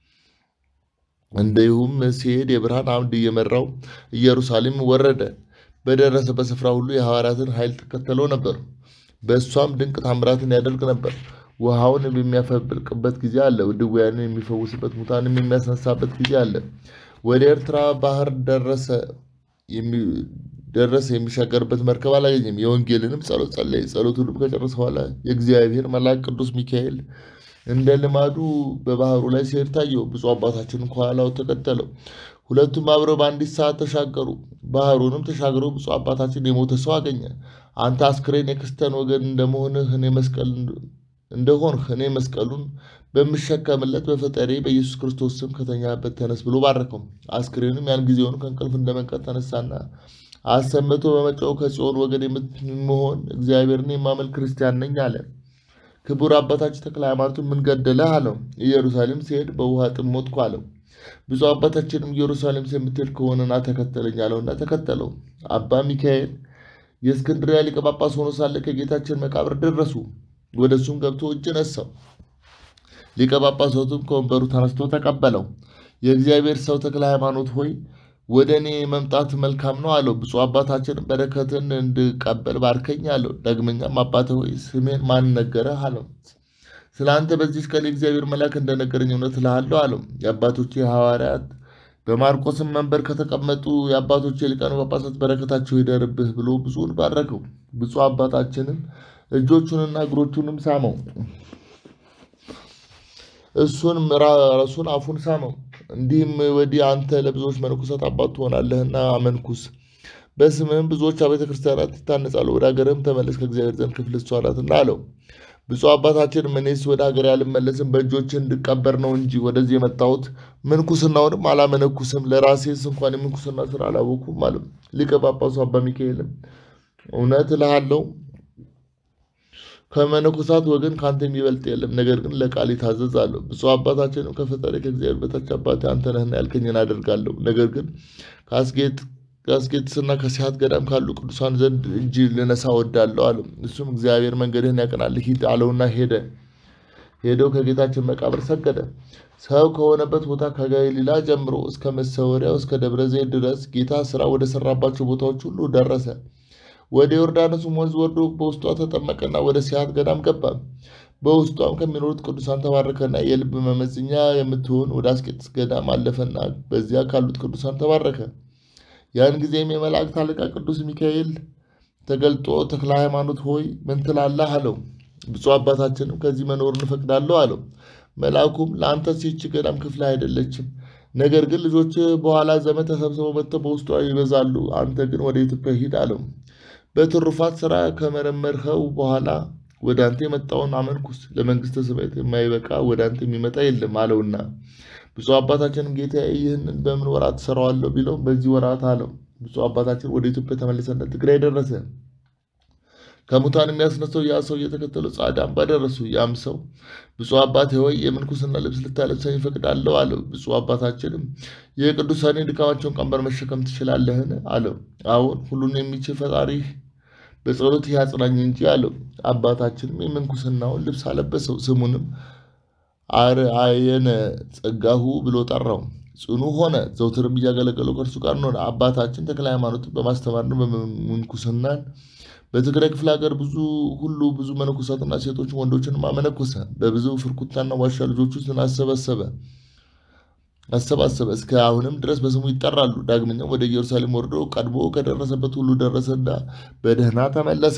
እንዲሁም ሲሄድ የብርሃን አምድ እየመራው ኢየሩሳሌም ወረደ። በደረሰበት ስፍራ ሁሉ የሐዋርያትን ኃይል ተከተለው ነበር። በእሷም ድንቅ ታምራትን ያደርግ ነበር። ውሃውን የሚያፈልቅበት ጊዜ አለ። ድውያንን የሚፈውስበት፣ ሙታንም የሚያስነሳበት ጊዜ አለ። ወደ ኤርትራ ባህር ደረሰ። ደረሰ የሚሻገርበት መርከብ አላገኘም። የወንጌልንም ጸሎት ጸለየ። ጸሎቱንም ከጨረሰ በኋላ የእግዚአብሔር መልአክ ቅዱስ ሚካኤል እንደ ልማዱ በባህሩ ላይ ሲሄድ ታየው። ብፁዕ አባታችን ከኋላው ተከተለው። ሁለቱም አብረው በአንዲት ሰዓት ተሻገሩ። ባህሩንም ተሻግረው ብፁዕ አባታችን የሞተ ሰው አገኘ። አንተ አስክሬን የክርስቲያን ወገን እንደመሆንህ እኔ መስቀል እንደሆንህ እኔ መስቀሉን በምሸከምለት በፈጣሪ በኢየሱስ ክርስቶስ ስም ከተኛበት ተነስ ብሎ ባረከው። አስክሬኑም ያን ጊዜውን ከእንቅልፍ እንደመንቀር ተነሳና አሰምቶ በመጫው ከጽዮን ወገን የምትሆን እግዚአብሔርን የማመልክ ክርስቲያን ነኝ አለ። ክቡር አባታችን ተክለ ሃይማኖትን ምን ገደለህ አለው። ኢየሩሳሌም ሲሄድ በውሃ ጥም ሞትኩ አለው። ብፁዕ አባታችንም ኢየሩሳሌም የምትሄድ ከሆነና ተከተለኝ አለውና ተከተለው። አባ ሚካኤል የእስክንድርያ ሊቀ ጳጳስ ሆኖ ሳለ ከጌታችን መቃብር ደረሱ። ወደ እሱም ገብቶ እጅ ነሳው። ሊቀ ጳጳሳቱም ከወንበሩ ተነስቶ ተቀበለው። የእግዚአብሔር ሰው ተክለ ሃይማኖት ሆይ ወደ እኔ መምጣት መልካም ነው አለው። ብፁዕ አባታችን በረከትን እንድቀበል ባርከኝ አለው። ዳግመኛም አባተ ሆይ ስሜን ማን ነገረህ አለው። ስለ አንተ በዚህ ቀን የእግዚአብሔር መልአክ እንደነገረኝ እውነት እልሃለሁ አለው። የአባቶቼ ሐዋርያት በማርቆስም መንበር ከተቀመጡ የአባቶቼ ሊቃነ ጳጳሳት በረከታቸው ይደርብህ ብሎ ብዙውን ባረከው። ብፁዕ አባታችንም እጆቹንና እግሮቹንም ሳመው። እሱን ራሱን አፉን ሳመው። እንዲህም ወዲህ አንተ ለብዙዎች መነኮሳት አባት ትሆናለህና አመንኩስ። በስምህም ብዙዎች አብያተ ክርስቲያናት ይታነጻሉ። ወደ ሀገርህም ተመለስ፣ ከእግዚአብሔር ዘንድ ክፍል እሷ ናትና አለው። ብፁዕ አባታችንም እኔስ ወደ ሀገር አልመለስም፣ በእጆች እንድቀበር ነው እንጂ ወደዚህ የመጣሁት ምንኩስናውንም አላመነኩስም፣ ለራሴስ እንኳን የምንኩስና ስራ አላወኩም አለው። ሊቀ ጳጳሱ አባ ሚካኤልም እውነት እልሃለሁ ከመነኮሳት ወገን ከአንተ የሚበልጥ የለም፣ ነገር ግን ለቃል ይታዘዝ አለው። ብፁዕ አባታችንም ከፈጣሪ ከእግዚአብሔር በታች አባቴ አንተ ነህና ያልከኝን አደርጋለሁ፣ ነገር ግን ከአስቄጥስና ከሲሐት ገዳም ካሉ ቅዱሳን ዘንድ እጅ ልነሳ ወዳለሁ አለው። እሱም እግዚአብሔር መንገድህን ያቀናልህ ሂድ አለውና ሄደ። ሄደው ከጌታችን መቃብር ሰገደ። ሰው ከሆነበት ቦታ ከገሊላ ጀምሮ እስከ መሰወሪያው እስከ ደብረ ዘይት ድረስ ጌታ ስራ ወደ ሰራባቸው ቦታዎች ሁሉ ደረሰ። ወደ ዮርዳኖስም ወንዝ ወርዶ በውስጧ ተጠመቀና ወደ ሲሐት ገዳም ገባ። በውስጧም ከሚኖሩት ቅዱሳን ተባረከና የልብ መመዘኛ የምትሆን ወደ አስቄጥስ ገዳም አለፈና በዚያ ካሉት ቅዱሳን ተባረከ። ያን ጊዜም የመላእክት አለቃ ቅዱስ ሚካኤል ተገልጦ ተክለ ሃይማኖት ሆይ ምን ትላለህ? አለው። ብፁዕ አባታችንም ከዚህ መኖር እንፈቅዳለሁ አለው። መልአኩም ለአንተስ ይህች ገዳም ክፍል አይደለችም፣ ነገር ግን ልጆች በኋላ ዘመን ተሰብስበው መጥተው በውስጧ ይበዛሉ። አንተ ግን ወደ ኢትዮጵያ ሂድ አለው። በትሩፋት ስራ ከመረመርኸው በኋላ ወደ አንተ የመጣውን አመንኩስ፣ ለመንግስተ ሰማያት የማይበቃ ወደ አንተ የሚመጣ የለም አለውና ብፁዕ አባታችንም ጌታ ይህንን በምን ወራት ትሰራዋለሁ ቢለው በዚህ ወራት አለው። ብፁዕ አባታችን ወደ ኢትዮጵያ ተመልሰና ትግራይ ደረሰ። ከሙታን የሚያስነሳው ያ ሰው እየተከተለው ጻዕዳ አምባ ደረሱ። ያም ሰው ብፁዕ አባቴ ሆይ የምንኩስና ልብስ ልታለብሰኝ ይፈቅዳለሁ አለው። ብፁዕ አባታችንም የቅዱሳኔ ድካማቸውን ቀንበር መሸከም ትችላለህን? አለው። አዎን ሁሉን የሚችል ፈጣሪህ በጸሎት ያጽናኝ እንጂ አለው። አባታችንም የምንኩስናውን ልብስ አለበሰው። ስሙንም አርአየነ ጸጋሁ ብሎ ጠራው። ጽኑ ሆነ። ዘውትርም እያገለገለው ከእርሱ ጋር ሆነ። አባታችን ተክለ ሃይማኖትን በማስተማርና በምንኩስናን በትግራይ ክፍለ ሀገር ብዙ ሁሉ ብዙ መነኮሳትና ሴቶችን ወንዶችንም አመነኮሰ። በብዙ ፍርኩታና ዋሻ ልጆቹን አሰበሰበ አሰባሰበ እስከ አሁንም ድረስ በስሙ ይጠራሉ። ዳግመኛም ወደ ኢየሩሳሌም ወርዶ ቀድሞ ከደረሰበት ሁሉ ደረሰና በደህና ተመለሰ።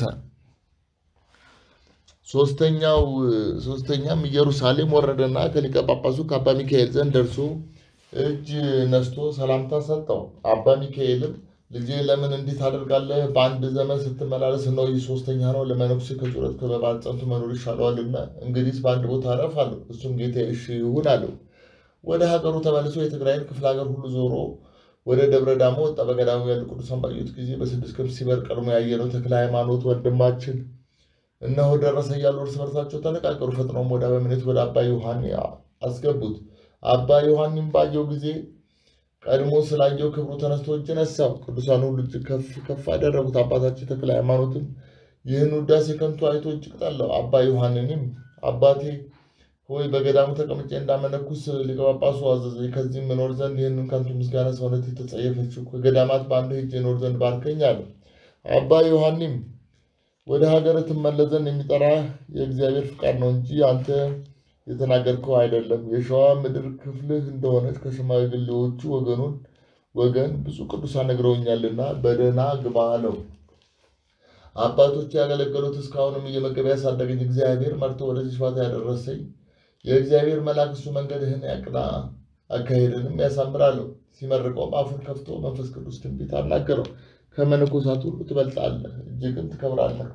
ሶስተኛው ሶስተኛም ኢየሩሳሌም ወረደና ከሊቀ ጳጳሱ ከአባ ሚካኤል ዘንድ ደርሶ እጅ ነስቶ ሰላምታ ሰጠው። አባ ሚካኤልም ልጄ ለምን እንዲህ ታደርጋለህ? በአንድ ዘመን ስትመላለስ ነው። ይህ ሶስተኛ ነው። ለመነኩሴ ከጩረት ከበባል ጸንቶ መኖር ይሻለዋልና እንግዲህ በአንድ ቦታ አረፍ አለው። እሱም ጌታ እሺ ይሁን አለው። ወደ ሀገሩ ተመልሶ የትግራይን ክፍለ ሀገር ሁሉ ዞሮ ወደ ደብረ ዳሞ ወጣ። በገዳሙ ያሉ ቅዱሳን ባዩት ጊዜ በስድስት ክንፍ ሲበር ቀድሞ ያየነው ተክለ ሃይማኖት ወንድማችን እነሆ ደረሰ እያሉ እርስ በርሳቸው ተነጋገሩ። ፈጥነውም ወደ አበምኔት ወደ አባ ዮሐኒ አስገቡት። አባ ዮሐኒም ባየው ጊዜ ቀድሞ ስላየው ክብሩ ተነስቶ እጅ ነሳው። ቅዱሳን ሁሉ እጅግ ከፍ ከፍ አደረጉት። አባታችን ተክለ ሃይማኖትም ይህን ውዳሴ ከንቱ አይቶ እጅግ ጠላው። አባ ዮሐንንም አባቴ ሆይ በገዳሙ ተቀምጬ እንዳመነኩስ ሊቀ ጳጳሱ አዘዘኝ። ከዚህም እኖር ዘንድ ይህንን ከንቱ ምስጋና ሰውነት የተጸየፈችው ከገዳማት በአንዱ ሄጄ እኖር ዘንድ ባርከኝ አለው። አባ ዮሐኒም ወደ ሀገር ትመለስ ዘንድ የሚጠራህ የእግዚአብሔር ፍቃድ ነው እንጂ አንተ የተናገርከው አይደለም። የሸዋ ምድር ክፍልህ እንደሆነች ከሽማግሌዎቹ ወገኑን ወገን ብዙ ቅዱሳን ነግረውኛልና በደህና ግባ አለው። አባቶች ያገለገሉት እስካሁንም እየመገበ ያሳደገኝ እግዚአብሔር መርቶ ወደዚህ ሽፋታ ያደረሰኝ የእግዚአብሔር መልአክ እሱ መንገድህን ያቅና አካሄድንም ያሳምራለሁ። ሲመርቀውም አፉን ከፍቶ መንፈስ ቅዱስ ትንቢት አናገረው። ከመነኮሳት ሁሉ ትበልጣለህ፣ እጅግም ትከብራለህ።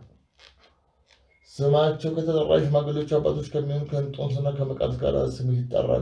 ስማቸው ከተጠራ ሽማግሌዎች አባቶች ከሚሆኑ ከእንጦንስና ከመቃርስ ጋር ስምህ ይጠራል።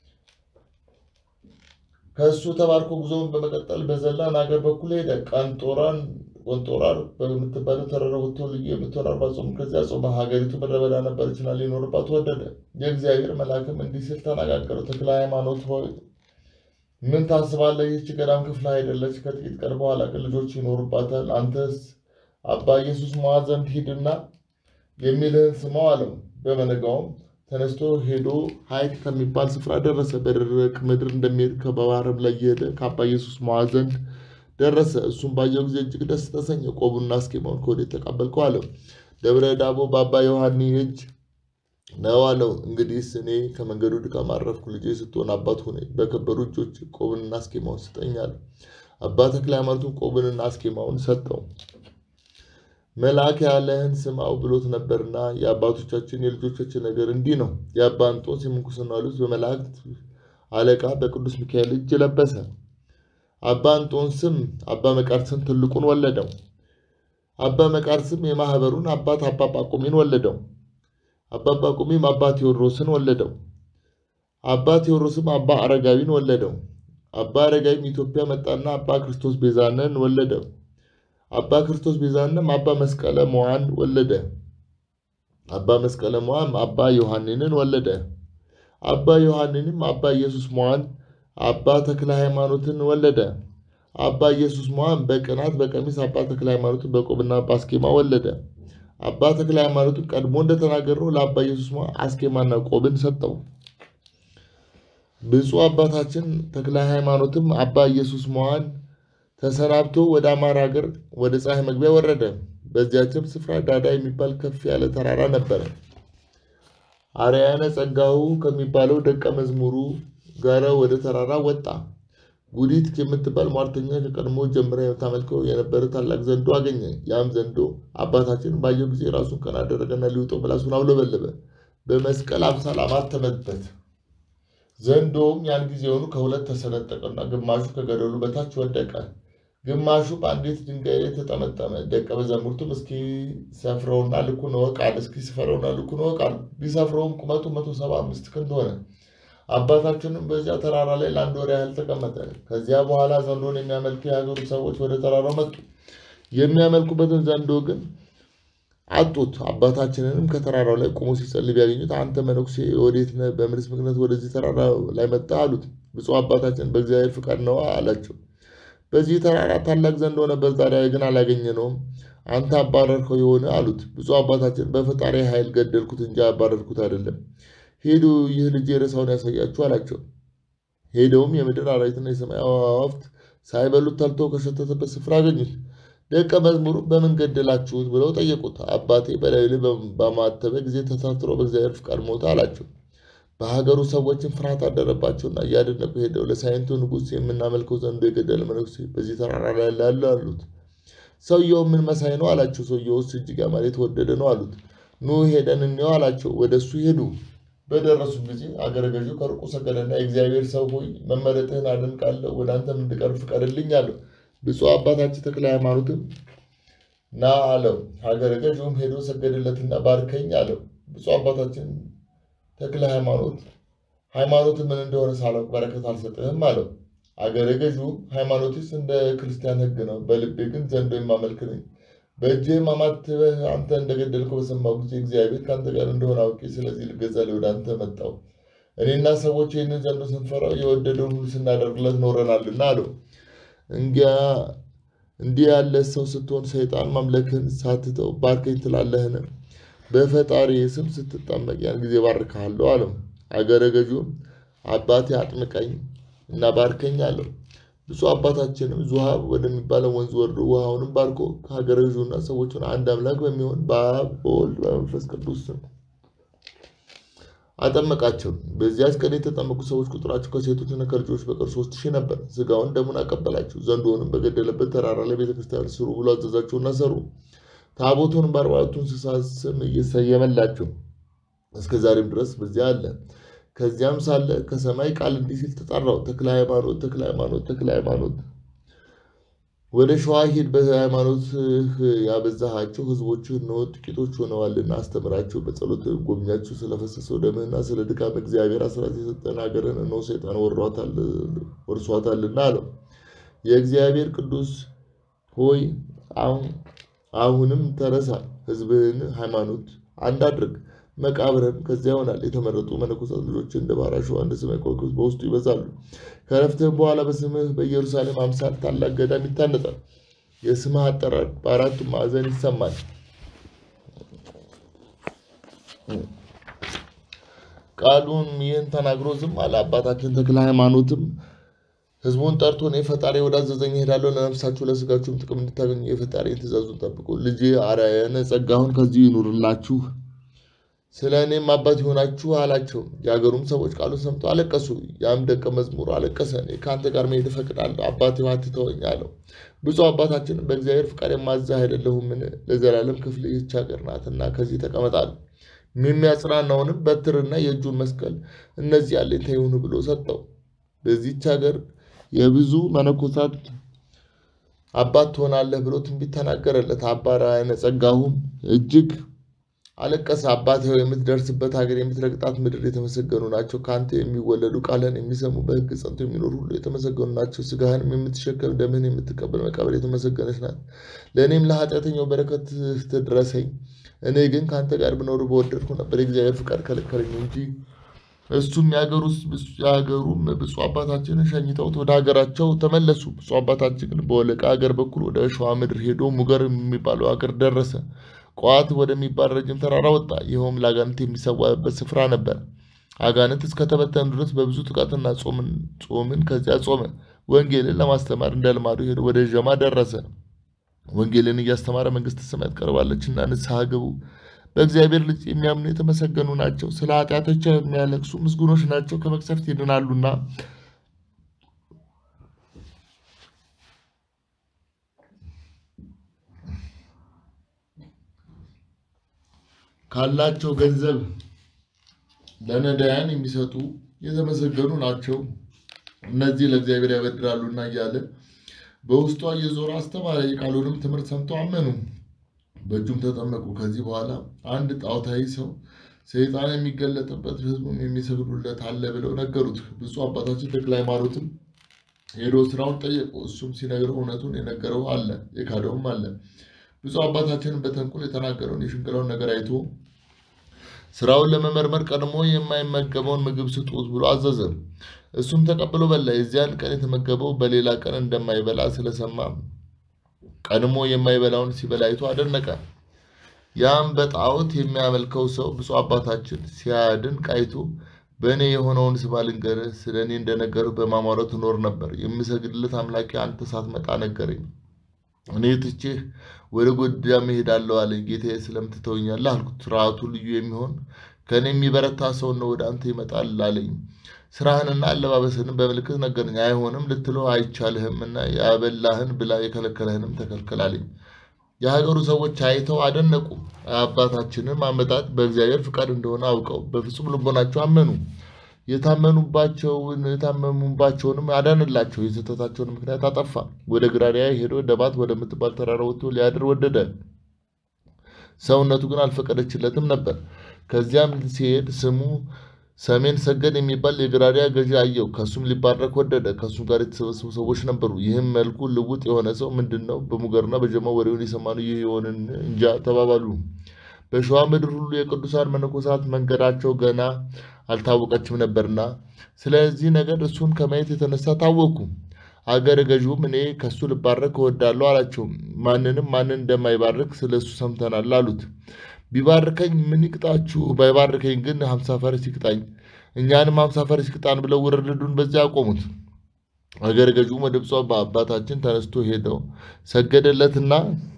ከእሱ ተባርኮ ጉዞውን በመቀጠል በዘላን ሀገር በኩል ሄደ። ቀንጦራን ቆንጦራር በምትባለው ተራራ ወጥቶ ልዩ የምትሆን አርባ ጾም ከዚያ ጾመ። ሀገሪቱ ምድረ በዳ ነበረችና ሊኖርባት ወደደ። የእግዚአብሔር መልአክም እንዲህ ሲል ተነጋገረው። ተክለ ሃይማኖት ሆይ ምን ታስባለህ? ይህች ገዳም ክፍል አይደለች። ከጥቂት ቀን በኋላ ግን ልጆች ይኖሩባታል። አንተስ አባ ኢየሱስ ሞዓ ዘንድ ሂድና የሚልህን ስማው አለው። በመነጋውም ተነስቶ ሄዶ ሀይቅ ከሚባል ስፍራ ደረሰ። በደረቅ ምድር እንደሚሄድ ከባህርም ላይ እየሄደ ከአባ ኢየሱስ ሞዓ ዘንድ ደረሰ። እሱም ባየው ጊዜ እጅግ ደስ ተሰኘ። ቆቡና አስኬማውን ከወዴት ተቀበልከው አለው። ደብረ ዳቦ በአባ ዮሐኒ እጅ ነው አለው። እንግዲህስ እኔ ከመንገዱ ድካም አረፍኩ። ልጄ ስትሆን አባት ሆነ በከበሩ እጆች ቆብንና አስኬማውን ስጠኝ አለው። አባ ተክለ ሃይማኖቱን ቆብንና አስኬማውን ሰጠው። መልአክ ያለህን ስማው ብሎት ነበርና የአባቶቻችን የልጆቻችን ነገር እንዲህ ነው። የአባ እንጦንስ የምንኩስና ልብስ በመላእክት አለቃ በቅዱስ ሚካኤል እጅ ለበሰ። አባ እንጦንስም አባ መቃርስን ትልቁን ወለደው። አባ መቃርስም የማህበሩን አባት አባ ጳቁሚን ወለደው። አባ ጳቁሚም አባ ቴዎድሮስን ወለደው። አባ ቴዎድሮስም አባ አረጋዊን ወለደው። አባ አረጋዊም ኢትዮጵያ መጣና አባ ክርስቶስ ቤዛነን ወለደው። አባ ክርስቶስ ቤዛንም አባ መስቀለ ሞዓን ወለደ። አባ መስቀለ ሞዓም አባ ዮሐንንን ወለደ። አባ ዮሐንንም አባ ኢየሱስ ሞዓን አባ ተክለ ሃይማኖትን ወለደ። አባ ኢየሱስ ሞዐን በቅናት በቀሚስ አባ ተክለ ሃይማኖትን በቆብና በአስኬማ ወለደ። አባ ተክለ ሃይማኖትን ቀድሞ እንደተናገረው ለአባ ኢየሱስ ሞዐ አስኬማና ቆብን ሰጠው። ብፁዕ አባታችን ተክለ ሃይማኖትም አባ ኢየሱስ ሞዐን ተሰናብቶ ወደ አማራ ሀገር ወደ ፀሐይ መግቢያ ወረደ። በዚያችም ስፍራ ዳዳ የሚባል ከፍ ያለ ተራራ ነበረ። አርያነ ጸጋው ከሚባለው ደቀ መዝሙሩ ጋር ወደ ተራራ ወጣ። ጉዲት የምትባል ሟርተኛ ከቀድሞ ጀምራ የምታመልከው የነበረ ታላቅ ዘንዶ አገኘ። ያም ዘንዶ አባታችን ባየው ጊዜ ራሱን ቀና አደረገና ሊውጠው ምላሱን አውለበለበ፣ በመስቀል አምሳል አማተመበት። ዘንዶውም ያን ጊዜውኑ ከሁለት ተሰነጠቀና ግማሹ ከገደሉ በታች ወደቀ፣ ግማሹ በአንዲት ድንጋይ ላይ ተጠመጠመ። ደቀ መዛሙርቱም እስኪ ሰፍረውና ልኩን እወቅ አለ። እስኪ ስፈረውና ልኩን እወቅ አለ። ቢሰፍረውም ቁመቱ መቶ ሰባ አምስት ክንድ ሆነ። አባታችንም በዚያ ተራራ ላይ ለአንድ ወር ያህል ተቀመጠ። ከዚያ በኋላ ዘንዶን የሚያመልኩ የሀገሩ ሰዎች ወደ ተራራው መጡ። የሚያመልኩበትን ዘንዶ ግን አጡት። አባታችንንም ከተራራው ላይ ቆሞ ሲጸልይ ቢያገኙት አንተ መነኩሴ ወዴት ነህ? በምንስ ምክንያት ወደዚህ ተራራ ላይ መጣ? አሉት። ብፁዕ አባታችን በእግዚአብሔር ፍቃድ ነዋ አላቸው። በዚህ ተራራ ታላቅ ዘንዶ ነበር፣ ዛሬ ግን አላገኘነውም። አንተ አባረርከው የሆነ አሉት። ብፁዕ አባታችን በፈጣሪ ኃይል ገደልኩት እንጂ አባረርኩት አይደለም። ሄዱ፣ ይህ ልጅ ሬሳውን ያሳያችሁ አላቸው። ሄደውም የምድር አራዊትና የሰማይ አዕዋፍት ሳይበሉት ተልቶ ከሸተተበት ስፍራ አገኙት። ደቀ መዝሙሩ በምን ገደላችሁት ብለው ጠየቁት። አባቴ በላዩ ላይ በማተበ ጊዜ ተሳትሮ በእግዚአብሔር ፍቃድ ሞተ አላቸው። በሀገሩ ሰዎችን ፍርሃት አደረባቸውና እያደነቁ ሄደው ለሳይንቱ ንጉሥ የምናመልከው ዘንዶ የገደለ መነኩሴ በዚህ ተራራ ላይ ያለ አሉት። ሰውየው ምን መሳይ ነው አላቸው። ሰውየውስ እጅግ ያማረ የተወደደ ነው አሉት። ኑ ሄደን እንየው አላቸው። ወደ እሱ ሄዱ። በደረሱ ጊዜ አገረ ገዢው ከሩቁ ሰገደና የእግዚአብሔር ሰው ሆይ መመረጥህን አደንቃለሁ፣ ወደ አንተም እንድቀርብ ፍቀድልኝ አለው። ብፁዕ አባታችን ተክለ ሃይማኖትም ና አለው። ሀገረ ገዢውም ሄዶ ሰገደለትና ባርከኝ አለው። ብፁዕ አባታችን ተክለ ሃይማኖት ሃይማኖት ምን እንደሆነ ሳላውቅ በረከት አልሰጥህም አለው። አገረ ገዢውም ሃይማኖትስ እንደ ክርስቲያን ሕግ ነው፣ በልቤ ግን ዘንዶ የማመልክ ነኝ። በእጅህም አማትበህ አንተ እንደገደልከው በሰማሁ ጊዜ እግዚአብሔር ከአንተ ጋር እንደሆነ አውቄ ስለዚህ ልገዛ ወደ አንተ መጣሁ። እኔና ሰዎች ይህንን ዘንዶ ስንፈራው የወደደውን ሁሉ ስናደርግለት ኖረናልና አለው። እንጊያ እንዲህ ያለ ሰው ስትሆን ሰይጣን ማምለክህን ሳትተው ባርከኝ ትላለህን? በፈጣሪ ስም ስትጠመቅ ያን ጊዜ ባርክሃለሁ አለው። አገረ ገዢውም አባቴ አጥምቀኝ እና ባርከኝ አለው። ብፁዕ አባታችንም ዙሃብ ወደሚባለው ወንዝ ወርዶ ውሃውንም ባርኮ ከሀገረ ገዢውና ሰዎቹን አንድ አምላክ በሚሆን በአብ በወልድ በመንፈስ ቅዱስ ስም አጠመቃቸው። በዚያች ቀን የተጠመቁ ሰዎች ቁጥራቸው ከሴቶችና ከልጆች በቀር ሶስት ሺህ ነበር። ስጋውን ደሙን አቀበላቸው። ዘንዶውንም በገደለበት ተራራ ላይ ቤተክርስቲያን ስሩ ብሎ አዘዛቸውና ሰሩ። ታቦቱን በአርባዕቱ እንስሳ ስም እየሰየመላቸው እስከ ዛሬም ድረስ በዚያ አለ። ከዚያም ሳለ ከሰማይ ቃል እንዲህ ሲል ተጠራው፣ ተክለ ሃይማኖት፣ ተክለ ሃይማኖት፣ ተክለ ሃይማኖት ወደ ሸዋ ሂድ፣ በሃይማኖትህ ያበዛሃቸው ሕዝቦችህ እነሆ ጥቂቶች ሆነዋልና አስተምራቸው፣ በጸሎት ጎብኛቸው። ስለፈሰሰው ደምህና ስለ ድካም እግዚአብሔር አስራት የሰጠን ሀገርን እነሆ ሰይጣን ወርሷታልና አለው። የእግዚአብሔር ቅዱስ ሆይ አሁንም ተረሳ፣ ሕዝብህን ሃይማኖት አንድ አድርግ። መቃብርም ከዚያ ይሆናል። የተመረጡ መነኮሳት ልጆች እንደ ባሕር አሸዋ እንደ ሰማይ ከዋክብት በውስጡ ይበዛሉ። ከረፍትህም በኋላ በስምህ በኢየሩሳሌም አምሳል ታላቅ ገዳም ይታነጻል። የስምህ አጠራር በአራቱም ማዕዘን ይሰማል። ቃሉን ይህን ተናግሮ ዝም አለ። አባታችን ተክለ ሃይማኖትም ህዝቡን ጠርቶ እኔ ፈጣሪ ወዳዘዘኝ እሄዳለሁ፣ ለነፍሳችሁ ለስጋችሁም ጥቅም እንድታገኙ የፈጣሪን ትእዛዙን ጠብቁ። ልጄ አርአያነ ጸጋሁን ከዚህ ይኑርላችሁ ስለ እኔም አባት ይሆናችሁ አላቸው። የአገሩም ሰዎች ቃሉን ሰምተው አለቀሱ። ያም ደቀ መዝሙሩ አለቀሰ። እኔ ከአንተ ጋር መሄድ እፈቅዳለሁ፣ አባቴ አትተወኝ አለው። ብፁዕ አባታችን በእግዚአብሔር ፍቃድ የማዝህ አይደለሁምን? ለዘላለም ክፍል ይህች ሀገር ናትና ከዚህ ተቀመጣሉ። የሚያጽናናውንም በትርና የእጁን መስቀል እነዚህ አለኝታ ይሁኑ ብሎ ሰጠው። በዚህች ሀገር የብዙ መነኮሳት አባት ትሆናለህ ብሎ ትንቢት ተናገረለት። አባ ራእየ ጸጋሁም እጅግ አለቀሰ። አባቴ ሆይ የምትደርስበት ሀገር የምትረግጣት ምድር የተመሰገኑ ናቸው። ከአንተ የሚወለዱ ቃልህን የሚሰሙ በሕግ ጸንቶ የሚኖሩ ሁሉ የተመሰገኑ ናቸው። ስጋህንም የምትሸከም ደምህን የምትቀበል መቃብር የተመሰገነች ናት። ለእኔም ለኃጢአተኛው በረከት ትድረሰኝ። እኔ ግን ከአንተ ጋር ብኖር በወደድኩ ነበር። የእግዚአብሔር ፍቃድ ከለከለኝ እንጂ እሱም የሀገሩም ብፁዕ አባታችንን ሸኝተውት ወደ ሀገራቸው ተመለሱ። ብፁዕ አባታችን ግን በወለቃ ሀገር በኩል ወደ ሸዋ ምድር ሄዶ ሙገር የሚባለው ሀገር ደረሰ። ቋት ወደሚባል ረጅም ተራራ ወጣ። ይኸውም ለአጋንንት የሚሰዋበት ስፍራ ነበር። አጋንንት እስከተበተኑ ድረስ በብዙ ጥቃትና ጾምን ከዚያ ጾመ። ወንጌልን ለማስተማር እንደ ልማዱ ሄዶ ወደ ዠማ ደረሰ። ወንጌልን እያስተማረ መንግሥተ ሰማያት ቀርባለችና ንስሐ ግቡ፣ በእግዚአብሔር ልጅ የሚያምኑ የተመሰገኑ ናቸው፣ ስለ ኃጢአቶቻቸው የሚያለቅሱ ምስጉኖች ናቸው፣ ከመቅሰፍት ይድናሉና። ካላቸው ገንዘብ ለነዳያን የሚሰጡ የተመሰገኑ ናቸው፣ እነዚህ ለእግዚአብሔር ያበድራሉና እያለ በውስጧ እየዞረ አስተማረ። የቃሉንም ትምህርት ሰምተው አመኑ፣ በእጁም ተጠመቁ። ከዚህ በኋላ አንድ ጣዖታዊ ሰው ሰይጣን የሚገለጥበት ሕዝቡም የሚሰግዱለት አለ ብለው ነገሩት። ብፁዕ አባታችን ተክለ ሃይማኖትም ሄዶ ስራውን ጠየቁ። እሱም ሲነግረው እውነቱን የነገረው አለ፣ የካደውም አለ። ብፁዕ አባታችንን በተንኮል የተናገረውን የሽንገላውን ነገር አይቶ ስራውን ለመመርመር ቀድሞ የማይመገበውን ምግብ ስጡት ብሎ አዘዘ። እሱም ተቀብሎ በላ። የዚያን ቀን የተመገበው በሌላ ቀን እንደማይበላ ስለሰማ ቀድሞ የማይበላውን ሲበላ አይቶ አደነቀ። ያም በጣዖት የሚያመልከው ሰው ብፁዕ አባታችን ሲያድንቅ አይቶ በእኔ የሆነውን ስማ ልንገርህ፣ ስለ እኔ እንደነገርህ በማማረት እኖር ነበር። የምሰግድለት አምላኬ አንተ ሳትመጣ ነገረኝ። እኔ ትቼህ ወደ ጎጃም እሄዳለሁ አለኝ። ጌታዬ ስለምን ትተውኛለህ አልኩት። ስርዓቱ ልዩ የሚሆን ከእኔ የሚበረታ ሰው ነው ወደ አንተ ይመጣል አለኝ። ስራህንና አለባበስህንም በምልክት ነገረኝ። አይሆንም ልትለው አይቻልህም እና ያበላህን ብላ የከለከለህንም ተከልከል አለኝ። የሀገሩ ሰዎች አይተው አደነቁ። አባታችንም አመጣጥ በእግዚአብሔር ፍቃድ እንደሆነ አውቀው በፍጹም ልቦናቸው አመኑ። የታመኑባቸውን የታመሙባቸውንም አዳንላቸው። የስህተታቸውን ምክንያት አጠፋ። ወደ ግራሪያ ሄዶ ደባት ወደምትባል ተራራ ወጥቶ ሊያድር ወደደ። ሰውነቱ ግን አልፈቀደችለትም ነበር። ከዚያም ሲሄድ ስሙ ሰሜን ሰገድ የሚባል የግራሪያ ገዢ አየው። ከሱም ሊባረክ ወደደ። ከሱም ጋር የተሰበሰቡ ሰዎች ነበሩ። ይህም መልኩ ልውጥ የሆነ ሰው ምንድን ነው? በሙገርና በጀማ ወሬውን የሰማነው ይህ የሆንን እንጃ ተባባሉ። በሸዋ ምድር ሁሉ የቅዱሳን መነኮሳት መንገዳቸው ገና አልታወቀችም ነበርና ስለዚህ ነገር እሱን ከማየት የተነሳ ታወኩ። አገረ ገዢውም እኔ ከሱ ልባረክ እወዳለሁ አላቸው። ማንንም ማንን እንደማይባርክ ስለ እሱ ሰምተናል አሉት። ቢባርከኝ ምን ይቅጣችሁ? ባይባርከኝ ግን ሀምሳ ፈረስ ይቅጣኝ፣ እኛንም ሀምሳ ፈረስ ይቅጣን ብለው ውርድዱን በዚያ አቆሙት። አገረ ገዢውም ወደ ብፁዕ አባታችን ተነስቶ ሄደው ሰገደለትና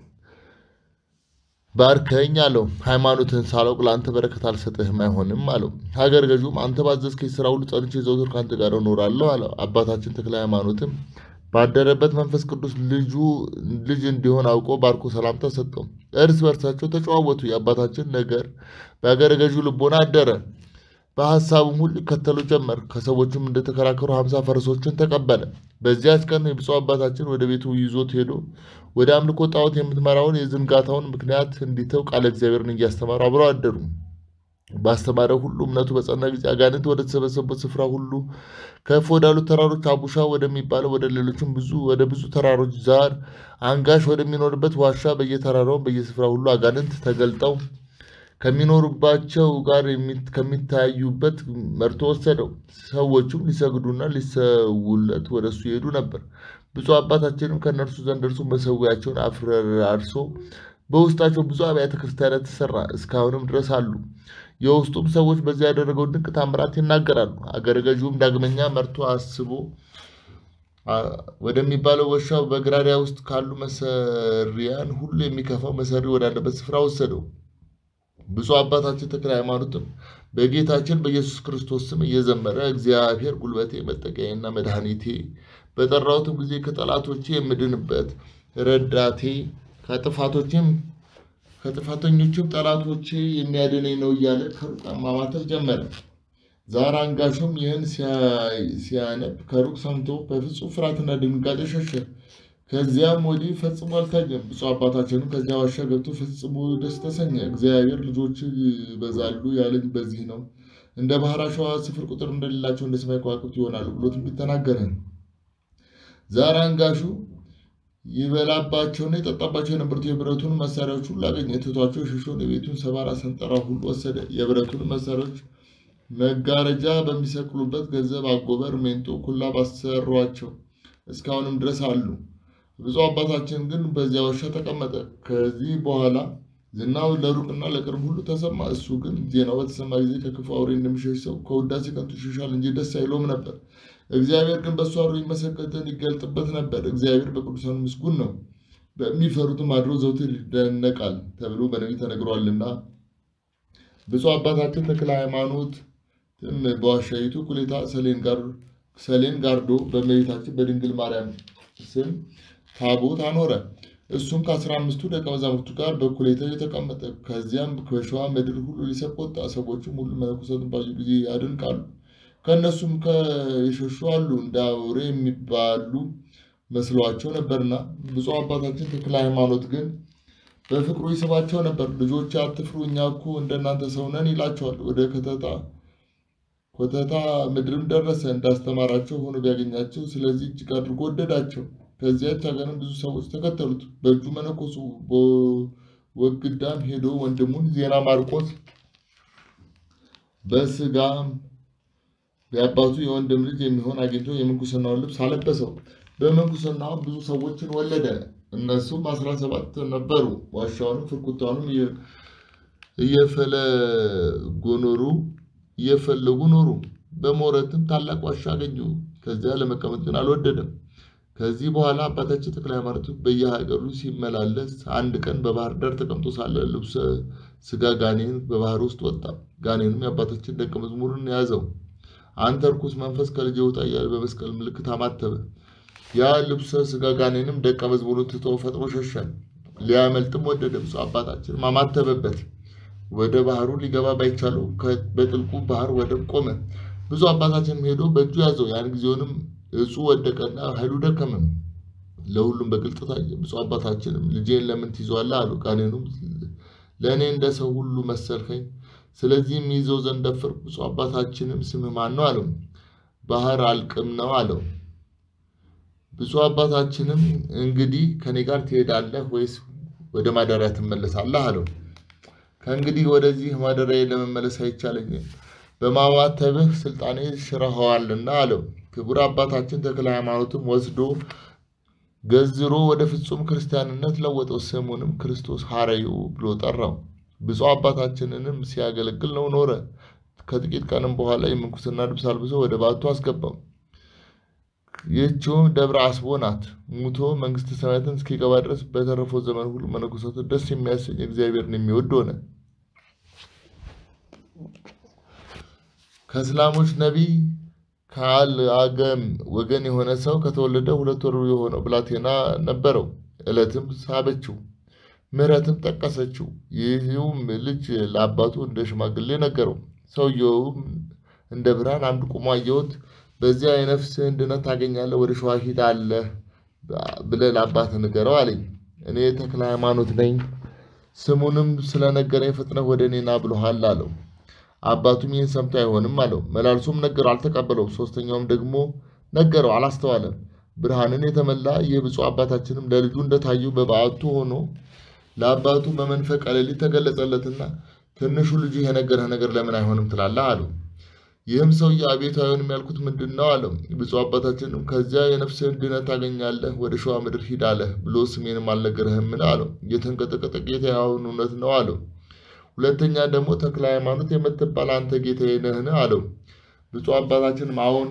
ባርከኝ አለው። ሃይማኖትን ሳላውቅ ለአንተ በረከት አልሰጥህም አይሆንም አለው። ሀገር ገዥም አንተ ባዘዝከኝ ስራ ሁሉ ጸንቼ ዘውትር ከአንተ ጋር እኖራለሁ አለው። አባታችን ተክለ ሃይማኖትም ባደረበት መንፈስ ቅዱስ ልጁ ልጅ እንዲሆን አውቆ ባርኮ ሰላምታ ሰጠው። እርስ በርሳቸው ተጨዋወቱ። የአባታችን ነገር በሀገረ ገዢው ልቦና አደረ። በሀሳቡም ሁሉ ይከተሉ ጀመር። ከሰዎችም እንደተከራከሩ ሀምሳ ፈረሶችን ተቀበለ። በዚያች ቀን የብፁዕ አባታችን ወደ ቤቱ ይዞት ሄዶ ወደ አምልኮ ጣዖት የምትመራውን የዝንጋታውን ምክንያት እንዲተው ቃለ እግዚአብሔርን እያስተማሩ አብረው አደሩ። ባስተማረው ሁሉ እምነቱ በጸና ጊዜ አጋንንት ወደ ተሰበሰቡበት ስፍራ ሁሉ ከፍ ወዳሉት ተራሮች አቡሻ ወደሚባለው ወደ ሌሎችም ብዙ ወደ ብዙ ተራሮች ዛር አንጋሽ ወደሚኖርበት ዋሻ በየተራራውን በየስፍራ ሁሉ አጋንንት ተገልጠው ከሚኖሩባቸው ጋር ከሚታዩበት መርቶ ወሰደው። ሰዎቹም ሊሰግዱና ሊሰውለት ወደ እሱ ይሄዱ ነበር። ብፁዕ አባታችንም ከእነርሱ ዘንድ እርሱ መሰዊያቸውን አፍራርሶ በውስጣቸው ብዙ አብያተ ክርስቲያናት ተሰራ፣ እስካሁንም ድረስ አሉ። የውስጡም ሰዎች በዚያ ያደረገውን ድንቅ ታምራት ይናገራሉ። አገረ ገዢውም ዳግመኛ መርቶ አስቦ ወደሚባለው ዋሻው በግራሪያ ውስጥ ካሉ መሰሪያን ሁሉ የሚከፋው መሰሪ ወዳለበት ስፍራ ወሰደው። ብፁዕ አባታችን ተክለ ሃይማኖትም በጌታችን በኢየሱስ ክርስቶስ ስም እየዘመረ እግዚአብሔር ጉልበቴ፣ መጠጊያዬና መድኃኒቴ በጠራሁትም ጊዜ ከጠላቶቼ የምድንበት ረዳቴ ከጥፋቶችም ከጥፋተኞችም ጠላቶቼ የሚያድነኝ ነው እያለ ከሩቅ ማማተብ ጀመረ። ዛር አንጋሹም ይህን ሲያነብ ከሩቅ ሰምቶ በፍጹም ፍርሃትና ድንጋጤ ሸሸ። ከዚያም ወዲህ ፈጽሞ አልታየም። ብፁዕ አባታችንም ከዚያ ዋሻ ገብቶ ፈጽሞ ደስ ተሰኘ። እግዚአብሔር ልጆች ይበዛሉ ያለኝ በዚህ ነው፣ እንደ ባህር አሸዋ ስፍር ቁጥር እንደሌላቸው እንደ ሰማይ ከዋክብት ይሆናሉ ብሎ ትንቢት ተናገረ። ዛር አንጋሹ ይበላባቸውና የጠጣባቸው የነበሩት የብረቱን መሳሪያዎች ሁሉ አገኘ። ትቷቸው የሸሸውን የቤቱን ሰባራ ሰንጠራ ሁሉ ወሰደ። የብረቱን መሳሪያዎች መጋረጃ በሚሰቅሉበት ገንዘብ አጎበር፣ ሜንጦ፣ ኩላብ አሰሯቸው። እስካሁንም ድረስ አሉ። ብፁዕ አባታችን ግን በዚያ ዋሻ ተቀመጠ። ከዚህ በኋላ ዝናው ለሩቅና ለቅርብ ሁሉ ተሰማ። እሱ ግን ዜናው በተሰማ ጊዜ ከክፉ አውሬ እንደሚሸሽ ሰው ከውዳሴ ከንቱ ይሸሻል እንጂ ደስ አይለውም ነበር። እግዚአብሔር ግን በእሱ አድሮ ይመሰገን ይገልጥበት ነበር። እግዚአብሔር በቅዱሳኑ ምስጉን ነው፣ በሚፈሩትም አድሮ ዘውትር ይደነቃል ተብሎ በነቢይ ተነግሯልና። ብፁዕ አባታችን ተክለ ሃይማኖት በዋሻይቱ ኩሌታ ሰሌን ጋርዶ በእመቤታችን በድንግል ማርያም ስም ታቦት አኖረ። እሱም ከአስራ አምስቱ ደቀ መዛሙርቱ ጋር በኩሌታው የተቀመጠ። ከዚያም በሸዋ ምድር ሁሉ ሊሰብክ ወጣ። ሰዎችም ሁሉ መነኮሳትን ባዩ ጊዜ ያደንቃሉ። ከእነሱም የሸሹ አሉ፣ እንደ አውሬ የሚባሉ መስሏቸው ነበርና። ብፁዕ አባታችን ተክለ ሃይማኖት ግን በፍቅሩ ይስባቸው ነበር። ልጆች አትፍሩ፣ እኛ እኮ እንደናንተ ሰው ነን ይላቸዋል። ወደ ከተታ ኮተታ ምድርም ደረሰ። እንዳስተማራቸው ሆኖ ቢያገኛቸው፣ ስለዚህ እጅግ አድርጎ ወደዳቸው። ከዚያች ሀገርም ብዙ ሰዎች ተከተሉት። በእጁ መነኮሱ። በወግዳም ሄዶ ወንድሙን ዜና ማርቆስ በስጋም የአባቱ የወንድም ልጅ የሚሆን አግኝቶ የምንኩስናውን ልብስ አለበሰው። በምንኩስናው ብዙ ሰዎችን ወለደ። እነሱም አስራ ሰባት ነበሩ። ዋሻውንም ፍርኩታውንም እየፈለጉ ኖሩ እየፈለጉ ኖሩ። በሞረትም ታላቅ ዋሻ አገኙ። ከዚያ ለመቀመጥ ግን አልወደደም። ከዚህ በኋላ አባታችን ተክለ ሃይማኖት በየሀገሩ ሲመላለስ አንድ ቀን በባህር ዳር ተቀምጦ ሳለ ልብሰ ስጋ ጋኔን በባህር ውስጥ ወጣ። ጋኔኑም የአባታችን ደቀ መዝሙርን ያዘው። አንተ ርኩስ መንፈስ ከልጄ ውጣ እያለ በመስቀል ምልክት አማተበ። ያ ልብሰ ስጋ ጋኔንም ደቀ መዝሙሩን ትቶ ፈጥኖ ሸሸ። ሊያመልጥም ወደደ። ብፁዕ አባታችንም አማተበበት። ወደ ባህሩ ሊገባ ባይቻለው በጥልቁ ባህር ወደብ ቆመ። ብዙ አባታችንም ሄዶ በእጁ ያዘው። ያን ጊዜውንም እጹ ወደቀና ኃይሉ ደከመም። ለሁሉም በግልጥ ታየ። ብፁዕ አባታችንም ልጄን ለምን ትይዘዋለህ አሉ። ጋኔኑም ለእኔ እንደ ሰው ሁሉ መሰልከኝ፣ ስለዚህም ይዘው ዘንድ ደፈርኩ። ብፁዕ አባታችንም ስምህ ማን ነው አለው። ባህር አልቅም ነው አለው። ብፁዕ አባታችንም እንግዲህ ከኔ ጋር ትሄዳለህ ወይስ ወደ ማደሪያ ትመለሳለህ አለው። ከእንግዲህ ወደዚህ ማደሪያ ለመመለስ አይቻለኝም፣ በማማተብህ ስልጣኔ ሽረኸዋልና አለው። ክቡር አባታችን ተክለ ሃይማኖትም ወስዶ ገዝሮ ወደ ፍጹም ክርስቲያንነት ለወጠው። ስሙንም ክርስቶስ ሐረዩ ብሎ ጠራው። ብፁዕ አባታችንንም ሲያገለግል ነው ኖረ። ከጥቂት ቀንም በኋላ የምንኩስና ልብስ አልብሶ ወደ ባቱ አስገባው። ይህችውም ደብረ አስቦ ናት። ሙቶ መንግስተ ሰማያትን እስኪገባ ድረስ በተረፈው ዘመን ሁሉ መነኮሳትን ደስ የሚያሰኝ እግዚአብሔርን የሚወድ ሆነ። ከእስላሞች ነቢይ ከአልአገም ወገን የሆነ ሰው ከተወለደ ሁለት ወሩ የሆነው ብላቴና ነበረው። ዕለትም ሳበችው፣ ምሕረትም ጠቀሰችው። ይህውም ልጅ ለአባቱ እንደ ሽማግሌ ነገረው። ሰውየውም እንደ ብርሃን አንድ ቁሞ አየሁት። በዚያ የነፍስህን ድነት ታገኛለህ፣ ወደ ሸዋ ሂድ አለህ ብለህ ለአባትህ ንገረው አለኝ። እኔ ተክለ ሃይማኖት ነኝ፣ ስሙንም ስለነገረኝ ፍጥነህ ወደ እኔ ና ብሎሃል አለው። አባቱም ይህን ሰምቶ አይሆንም አለው። መላልሶም ነገረው፣ አልተቀበለውም። ሶስተኛውም ደግሞ ነገረው፣ አላስተዋለም። ብርሃንን የተመላ ይህ ብፁዕ አባታችንም ለልጁ እንደታየው በበዓቱ ሆኖ ለአባቱ በመንፈቀ ሌሊት ተገለጸለትና ትንሹ ልጁ የነገረህ ነገር ለምን አይሆንም ትላለህ አለው። ይህም ሰውዬ አቤቱ አይሆንም ያልኩት ምንድን ነው አለው። ብፁዕ አባታችንም ከዚያ የነፍስህን ድነት ታገኛለህ፣ ወደ ሸዋ ምድር ሂድ አለህ ብሎ ስሜንም አልነገረህምን አለው። እየተንቀጠቀጠ ጌታ ያሁን እውነት ነው አለው። ሁለተኛ ደግሞ ተክለ ሃይማኖት የምትባል አንተ ጌታዬ ነህን አለው። ብፁዕ አባታችንም አሁን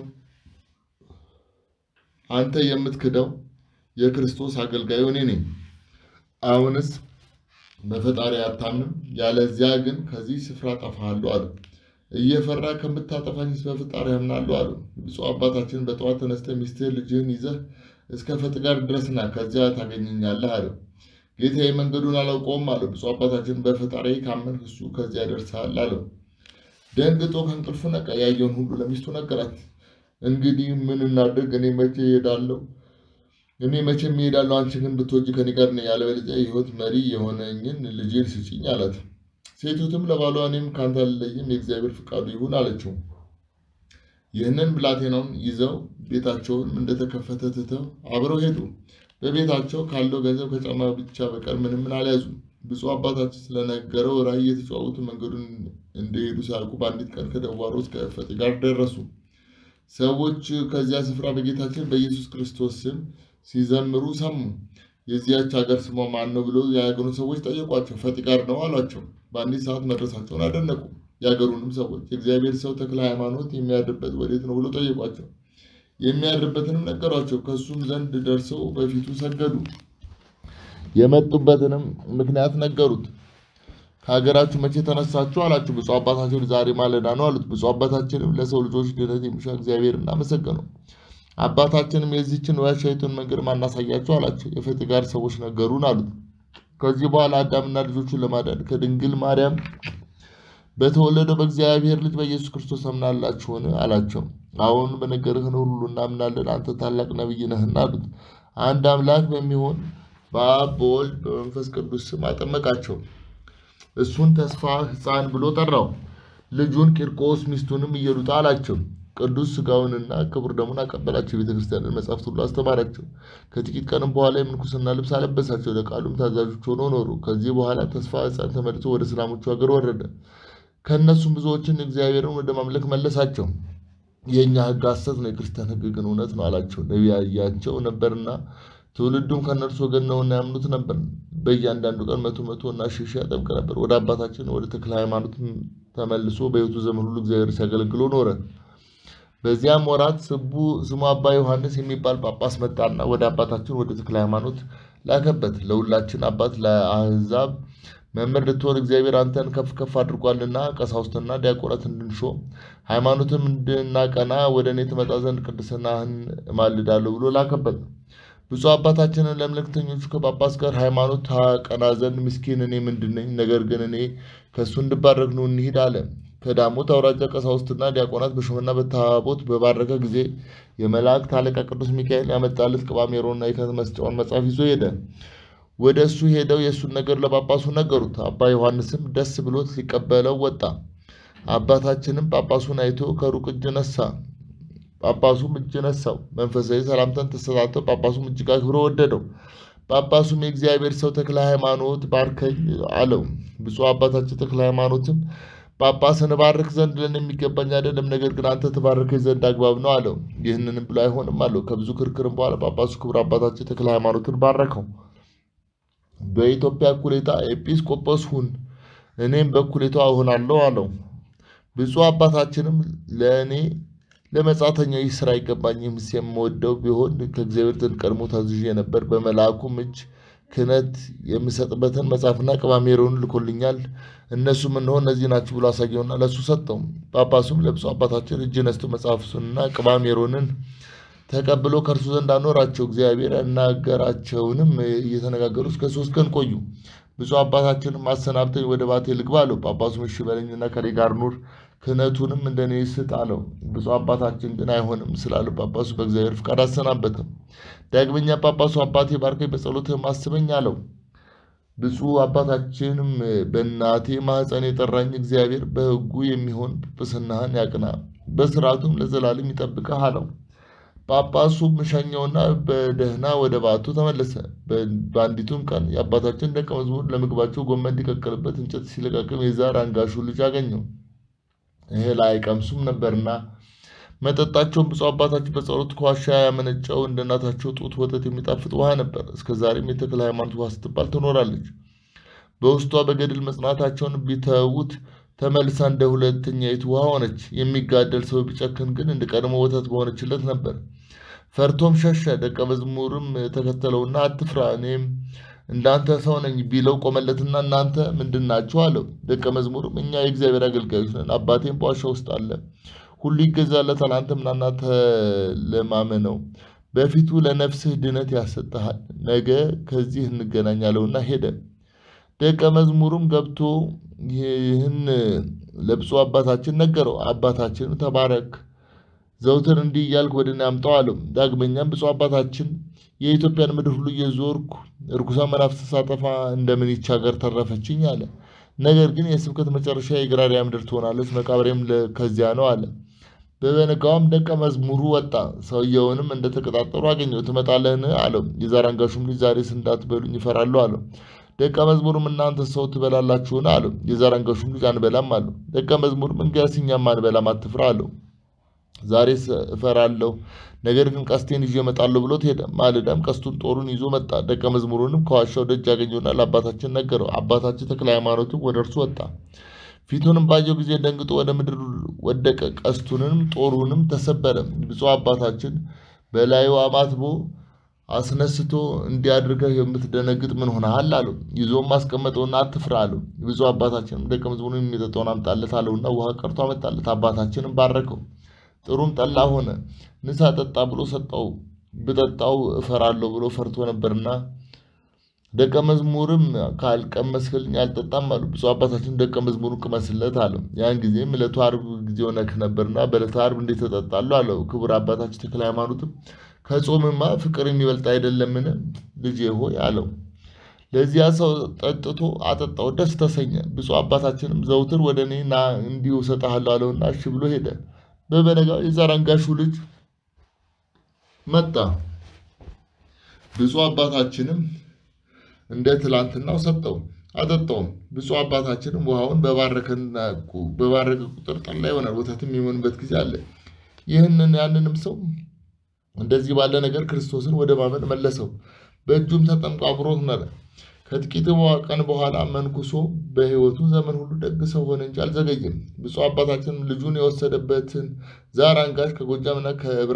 አንተ የምትክደው የክርስቶስ አገልጋዩ እኔ ነኝ። አሁንስ በፈጣሪ አታምንም፣ ያለዚያ ግን ከዚህ ስፍራ ጠፋሃለሁ አለው። እየፈራ ከምታጠፋኝስ በፈጣሪ አምናለሁ አለው። ብፁዕ አባታችን በጠዋት ተነስተህ ሚስትህን ልጅህን ይዘህ እስከ ፈጥጋር ድረስና ከዚያ ታገኘኛለህ አለው። ጌታዬ መንገዱን አላውቀውም አለው። ብፁዕ አባታችን በፈጣሪ ካመንህ እሱ ከዚያ ያደርሰሃል አለው። ደንግጦ ከእንቅልፉ ነቃ። ያየውን ሁሉ ለሚስቱ ነገራት። እንግዲህ ምን እናድርግ? እኔ መቼ እሄዳለሁ? እኔ መቼም እሄዳለሁ። አንቺ ግን ብትወጂ ከኔ ጋር ነይ፣ ያለበለዚያ የሕይወት መሪ የሆነኝን ልጄን ስጪኝ አላት። ሴቲቱም ለባሏ እኔም ከአንተ አልለይም፣ የእግዚአብሔር ፍቃዱ ይሁን አለችው። ይህንን ብላቴናውን ይዘው ቤታቸውን እንደተከፈተ ትተው አብረው ሄዱ። በቤታቸው ካለው ገንዘብ ከጫማ ብቻ በቀር ምንም ምን አልያዙም። ብፁዕ አባታችን ስለነገረው ራእይ እየተጫወቱ መንገዱን እንደሄዱ ሲያልቁ በአንዲት ቀን ከደዋሮ እስከ እፈጤ ጋር ደረሱ። ሰዎች ከዚያ ስፍራ በጌታችን በኢየሱስ ክርስቶስ ስም ሲዘምሩ ሰሙ። የዚያች ሀገር ስሟ ማን ነው ብሎ የሀገሩ ሰዎች ጠየቋቸው። ፈጢ ጋር ነው አሏቸው። በአንዲት ሰዓት መድረሳቸውን አደነቁ። የሀገሩንም ሰዎች የእግዚአብሔር ሰው ተክለ ሃይማኖት የሚያድርበት ወዴት ነው ብሎ ጠየቋቸው። የሚያድርበትንም ነገሯቸው። ከእሱም ዘንድ ደርሰው በፊቱ ሰገዱ። የመጡበትንም ምክንያት ነገሩት። ከሀገራችሁ መቼ ተነሳችሁ አላችሁ። ብፁዕ አባታችን ዛሬ ማለዳ ነው አሉት። ብፁዕ አባታችንም ለሰው ልጆች ድነት የሚሻ እግዚአብሔር እናመሰገነው። አባታችንም የዚችን ዋሻይቱን መንገድ ማናሳያቸው አላቸው። የፈጢ ጋር ሰዎች ነገሩን አሉት። ከዚህ በኋላ አዳምና ልጆቹን ለማዳን ከድንግል ማርያም በተወለደው በእግዚአብሔር ልጅ በኢየሱስ ክርስቶስ አምናላችሁን አላቸው። አሁን በነገርህን ሁሉ እናምናለን፣ አንተ ታላቅ ነቢይ ነህና አሉት። አንድ አምላክ በሚሆን በአብ በወልድ በመንፈስ ቅዱስ ስም አጠመቃቸው። እሱን ተስፋ ሕፃን ብሎ ጠራው። ልጁን ቂርቆስ ሚስቱንም ኢየሉጣ አላቸው። ቅዱስ ሥጋውንና ክቡር ደሙን አቀበላቸው። የቤተ ክርስቲያንን መጻሕፍት ሁሉ አስተማራቸው። ከጥቂት ቀንም በኋላ የምንኩስና ልብስ አለበሳቸው። ለቃሉም ታዛዦች ሆነው ኖሩ። ከዚህ በኋላ ተስፋ ሕፃን ተመልሶ ወደ እስላሞቹ ሀገር ወረደ። ከእነሱም ብዙዎችን እግዚአብሔርን ወደ ማምለክ መለሳቸው። የእኛ ሕግ ሐሰት ነው፣ የክርስቲያን ሕግ ግን እውነት ነው አላቸው። ነቢያቸው ነበርና ትውልዱም ከእነርሱ ወገን ነውና ያምኑት ነበር። በእያንዳንዱ ቀን መቶ መቶ እና ሺህ ሺህ ያጠምቅ ነበር። ወደ አባታችን ወደ ተክለ ሃይማኖት ተመልሶ በሕይወቱ ዘመን ሁሉ እግዚአብሔር ሲያገለግሎ ኖረ። በዚያም ወራት ስቡ ስሙ አባ ዮሐንስ የሚባል ጳጳስ መጣና ወደ አባታችን ወደ ተክለ ሃይማኖት ላከበት። ለሁላችን አባት ለአሕዛብ መምህር ልትሆን እግዚአብሔር አንተን ከፍ ከፍ አድርጓልና ቀሳውስትና ዲያቆናት እንድንሾም ሃይማኖትም እንድናቀና ወደ እኔ ትመጣ ዘንድ ቅድስናህን እማልዳለሁ ብሎ ላከበት። ብፁዕ አባታችንን ለመልእክተኞቹ ከጳጳስ ጋር ሃይማኖት ታቀና ዘንድ ምስኪን እኔ ምንድን ነኝ? ነገር ግን እኔ ከእሱ እንድባረክ ነው እንሂድ አለ። ከዳሞት አውራጃ ቀሳውስትና ዲያቆናት በሾመና በታቦት በባረከ ጊዜ የመላእክት አለቃ ቅዱስ ሚካኤል ያመጣለት ቅባ ሜሮንና የክህነት መስጫውን መጽሐፍ ይዞ ሄደ። ወደ እሱ ሄደው የእሱን ነገር ለጳጳሱ ነገሩት። አባ ዮሐንስም ደስ ብሎት ሊቀበለው ወጣ። አባታችንም ጳጳሱን አይቶ ከሩቅ እጅ ነሳ። ጳጳሱም እጅ ነሳው። መንፈሳዊ ሰላምታን ተሰጣተው። ጳጳሱም እጅግ አክብሮ ወደደው። ጳጳሱም የእግዚአብሔር ሰው ተክለ ሃይማኖት ባርከኝ አለው። ብፁዕ አባታችን ተክለ ሃይማኖትም ጳጳስን ባርክ ዘንድ ለእኔ የሚገባኝ አይደለም፣ ነገር ግን አንተ ትባርከኝ ዘንድ አግባብ ነው አለው። ይህንንም ብሎ አይሆንም አለው። ከብዙ ክርክርም በኋላ ጳጳሱ ክቡር አባታችን ተክለ ሃይማኖትን ባረከው። በኢትዮጵያ እኩሌታ ኤጲስቆጶስ ሁን፣ እኔም በእኩሌታው እሆናለሁ አለው። ብፁዕ አባታችንም ለእኔ ለመጻተኛው ይህ ስራ አይገባኝም፣ የምወደው ቢሆን ከእግዚአብሔር ዘንድ ቀድሞ ታዝዤ ነበር። በመልአኩም እጅ ክህነት የምሰጥበትን መጽሐፍና ቅባ ሜሮን ልኮልኛል። እነሱም እነሆ እነዚህ ናቸው ብሎ አሳየውና ለእሱ ሰጠው። ጳጳሱም ለብፁዕ አባታችን እጅ ነስቶ መጽሐፍቱንና ቅባ ሜሮንን ተቀብሎ ከእርሱ ዘንድ አኖራቸው። እግዚአብሔር ያናገራቸውንም እየተነጋገሩ እስከ ሶስት ቀን ቆዩ። ብፁዕ አባታችንም አሰናብተኝ ወደ ባቴ ልግባ አለው። ጳጳሱም እሺ በለኝና ከኔ ጋር ኑር ክህነቱንም እንደኔ ስጥ አለው። ብፁዕ አባታችን ግን አይሆንም ስላለው ጳጳሱ በእግዚአብሔር ፍቃድ አሰናበተው። ዳግመኛ ጳጳሱ አባቴ ባርከኝ፣ በጸሎትህም አስበኝ አለው። ብፁዕ አባታችንም በእናቴ ማኅፀን የጠራኝ እግዚአብሔር በሕጉ የሚሆን ጵጵስናህን ያቅና፣ በስርዓቱም ለዘላለም ይጠብቅህ አለው። ጳጳሱም ሸኘውና በደህና ወደ ባቱ ተመለሰ። በአንዲቱም ቀን የአባታችን ደቀ መዝሙር ለምግባቸው ጎመን እንዲቀቅልበት እንጨት ሲለቃቅም የዛር አንጋሹ ልጅ አገኘው። እህል አይቀምሱም ነበርና መጠጣቸውን ብፁዕ አባታችን በጸሎት ከዋሻ ያመነጨው እንደ እናታቸው ጡት ወተት የሚጣፍጥ ውሃ ነበር። እስከ ዛሬም የተክለ ሃይማኖት ውሃ ስትባል ትኖራለች። በውስጧ በገድል መጽናታቸውን ቢተዉት ተመልሳ እንደ ሁለተኛይቱ ውሃ ሆነች። የሚጋደል ሰው ቢጨክን ግን እንደ ቀድሞ ወተት በሆነችለት ነበር። ፈርቶም ሸሸ። ደቀ መዝሙርም ተከተለውና አትፍራ፣ እኔም እንዳንተ ሰው ነኝ ቢለው ቆመለትና እናንተ ምንድን ናችሁ አለው። ደቀ መዝሙርም እኛ የእግዚአብሔር አገልጋዮች ነን፣ አባቴም በዋሻ ውስጥ አለ፣ ሁሉ ይገዛለታል፣ አንተ ምናና ተለማመነው፣ በፊቱ ለነፍስህ ድነት ያሰጥሃል፣ ነገ ከዚህ እንገናኛለውና ሄደ። ደቀ መዝሙሩም ገብቶ ይህን ለብፁዕ አባታችን ነገረው። አባታችን ተባረክ፣ ዘውትር እንዲህ እያልክ ወደ እኔ አምጣው አለው። ዳግመኛም ብፁዕ አባታችን የኢትዮጵያን ምድር ሁሉ እየዞርኩ እርኩሳን መናፍስት ሳጠፋ እንደምን ይህች ሀገር ተረፈችኝ አለ። ነገር ግን የስብከት መጨረሻ የግራሪያ ምድር ትሆናለች፣ መቃብሬም ከዚያ ነው አለ። በበነጋውም ደቀ መዝሙሩ ወጣ። ሰውየውንም እንደተቀጣጠሩ አገኘው። ትመጣለህን አለው። የዛር አንጋሹም ልጅ ዛሬስ እንዳትበሉኝ ይፈራሉ አለው። ደቀ መዝሙሩም እናንተ ሰው ትበላላችሁን? አለው። የዘራንገሹም ልጅ አንበላም አለው። ደቀ መዝሙሩም እንግዲያስ እኛም አንበላም፣ አትፍራ አለው። ዛሬ እፈራለሁ፣ ነገር ግን ቀስቴን ይዤ እመጣለሁ ብሎት ሄደ። ማለዳም ቀስቱን ጦሩን ይዞ መጣ። ደቀ መዝሙሩንም ከዋሻው ደጅ ያገኘውና ለአባታችን ነገረው። አባታችን ተክለ ሃይማኖትም ወደ እርሱ ወጣ። ፊቱንም ባየው ጊዜ ደንግጦ ወደ ምድር ወደቀ። ቀስቱንም ጦሩንም ተሰበረ። ብፁዕ አባታችን በላዩ አማትቦ አስነስቶ እንዲያድርገህ የምትደነግጥ ምን ሆነሃል? አለው። ይዞም አስቀመጠውና አትፍራ አለው። ብፁዕ አባታችንም ደቀ መዝሙሩን የሚጠጣውን አምጣለት አለውና ውሃ ቀርቶ አመጣለት። አባታችንም ባረከው። ጥሩም ጠላ ሆነ። ንሳ ጠጣ ብሎ ሰጠው። ብጠጣው እፈራለሁ ብሎ ፈርቶ ነበርና ደቀ መዝሙርም ካልቀመስክልኝ አልጠጣም አሉ። ብፁዕ አባታችን ደቀ መዝሙሩን ቅመስለት አለው። ያን ጊዜም ዕለቱ ዓርብ ጊዜው ነክ ነበርና በዕለተ ዓርብ እንዴት ተጠጣለሁ አለው። ክቡር አባታችን ተክለ ሃይማኖትም ከጾምማ ፍቅር የሚበልጥ አይደለምን ልጄ ሆይ አለው። ለዚያ ሰው ጠጥቶ አጠጣው፣ ደስ ተሰኘ። ብፁዕ አባታችንም ዘውትር ወደ እኔ ና እንዲሁ እሰጥሃለሁ አለውና እሺ ብሎ ሄደ። በበነጋው የዛራንጋሹ ልጅ መጣ። ብፁዕ አባታችንም እንደ ትላንትናው ሰጠው፣ አጠጣውም። ብፁዕ አባታችንም ውሃውን በባረከ ቁጥር ጠላ ይሆናል፣ ወተትም የሚሆንበት ጊዜ አለ። ይህንን ያንንም ሰው እንደዚህ ባለ ነገር ክርስቶስን ወደ ማመን መለሰው። በእጁም ተጠምቆ አብሮት ኖረ። ከጥቂት ቀን በኋላ መንኩሶ በሕይወቱ ዘመን ሁሉ ደግ ሰው ሆነ እንጂ አልዘገየም። ብፁዕ አባታችንም ልጁን የወሰደበትን ዛር አንጋሽ ከጎጃምና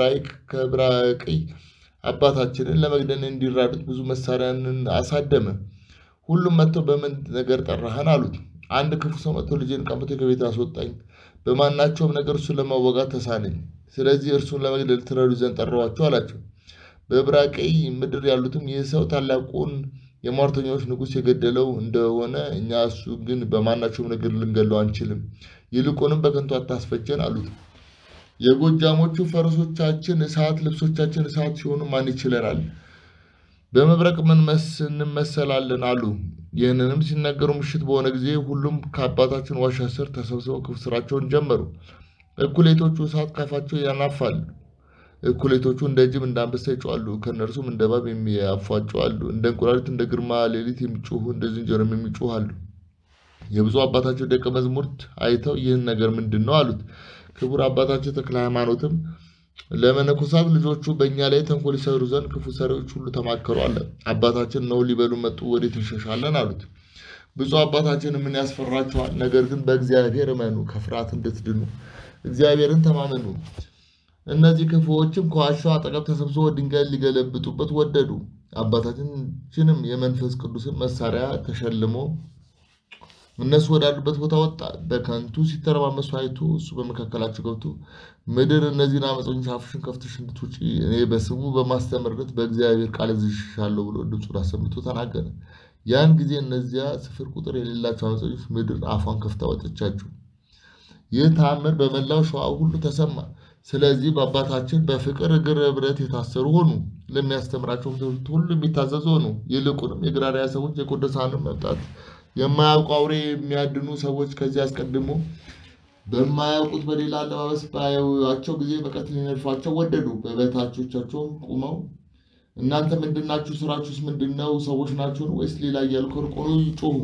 ከዕብራቅይ አባታችንን ለመግደል እንዲራዱት ብዙ መሳሪያንን አሳደመ። ሁሉም መጥተው በምን ነገር ጠራህን አሉት። አንድ ክፉ ሰው መጥቶ ልጄን ቀምቶ ከቤት አስወጣኝ፣ በማናቸውም ነገር እሱን ለማወጋት ተሳነኝ። ስለዚህ እርሱን ለመግደል ትረዱ ዘንድ ጠራኋቸው አላቸው። በዕብራቅይ ምድር ያሉትም ይህ ሰው ታላቁን የሟርተኞች ንጉሥ የገደለው እንደሆነ እኛ እሱ ግን በማናቸውም ነገር ልንገለው አንችልም፣ ይልቁንም በከንቱ አታስፈጀን አሉት። የጎጃሞቹ ፈረሶቻችን እሳት፣ ልብሶቻችን እሳት ሲሆኑ ማን ይችለናል? በመብረቅ ምን እንመሰላለን አሉ። ይህንንም ሲናገሩ ምሽት በሆነ ጊዜ ሁሉም ከአባታችን ዋሻ ስር ተሰብስበው ክፉ ስራቸውን ጀመሩ። እኩሌቶቹ እሳት ካፋቸው ያናፋሉ፣ እኩሌቶቹ እንደ ጅብ እንደ አንበሳ ይጮኻሉ፣ ከእነርሱም እንደ እባብ የሚያፏጩ አሉ። እንደ እንቁራሪት እንደ ግርማ ሌሊት የሚጮኹ እንደ ዝንጀሮም የሚጮኹ አሉ። የብፁዕ አባታቸው ደቀ መዛሙርት አይተው ይህን ነገር ምንድን ነው አሉት። ክቡር አባታቸው ተክለ ሃይማኖትም ለመነኮሳት ልጆቹ በእኛ ላይ ተንኮል ይሰሩ ዘንድ ክፉ ሰሪዎች ሁሉ ተማከሩ አለ። አባታችን ነው ሊበሉ መጡ፣ ወዴት እንሸሻለን አሉት። ብፁዕ አባታችን ምን ያስፈራችኋል? ነገር ግን በእግዚአብሔር እመኑ፣ ከፍርሃት እንድትድኑ እግዚአብሔርን ተማመኑ። እነዚህ ክፉዎችም ከዋሻው አጠገብ ተሰብስበው ድንጋይ ሊገለብጡበት ወደዱ። አባታችንም የመንፈስ ቅዱስን መሳሪያ ተሸልሞ እነሱ ወዳሉበት ቦታ ወጣ። በከንቱ ሲተረማመሱ አይቶ እሱ በመካከላቸው ገብቶ ምድር እነዚህን አመፀኞች አፍሽን ከፍተሽ እንድትውጪ እኔ በስሙ በማስተምርነት በእግዚአብሔር ቃል እዝዝሻለሁ ብሎ ድምፁን አሰምቶ ተናገረ። ያን ጊዜ እነዚያ ስፍር ቁጥር የሌላቸው አመፀኞች ምድር አፏን ከፍታ ወጠቻቸው። ይህ ተአምር በመላው ሸዋ ሁሉ ተሰማ። ስለዚህ በአባታችን በፍቅር እግር ብረት የታሰሩ ሆኑ። ለሚያስተምራቸውም ትምህርት ሁሉ የሚታዘዙ ሆኑ። ይልቁንም የግራሪያ ሰዎች የቅዱሳንን መምጣት የማያውቁ አውሬ የሚያድኑ ሰዎች ከዚህ አስቀድሞ በማያውቁት በሌላ አለባበስ ባያዩአቸው ጊዜ በቀትል ሊነድፏቸው ወደዱ። በበታቾቻቸውም ቁመው እናንተ ምንድናችሁ? ስራችሁስ ምንድን ነው? ሰዎች ናችሁን? ወይስ ሌላ እያሉ ከሩቅ ሆነው ይጮሁ።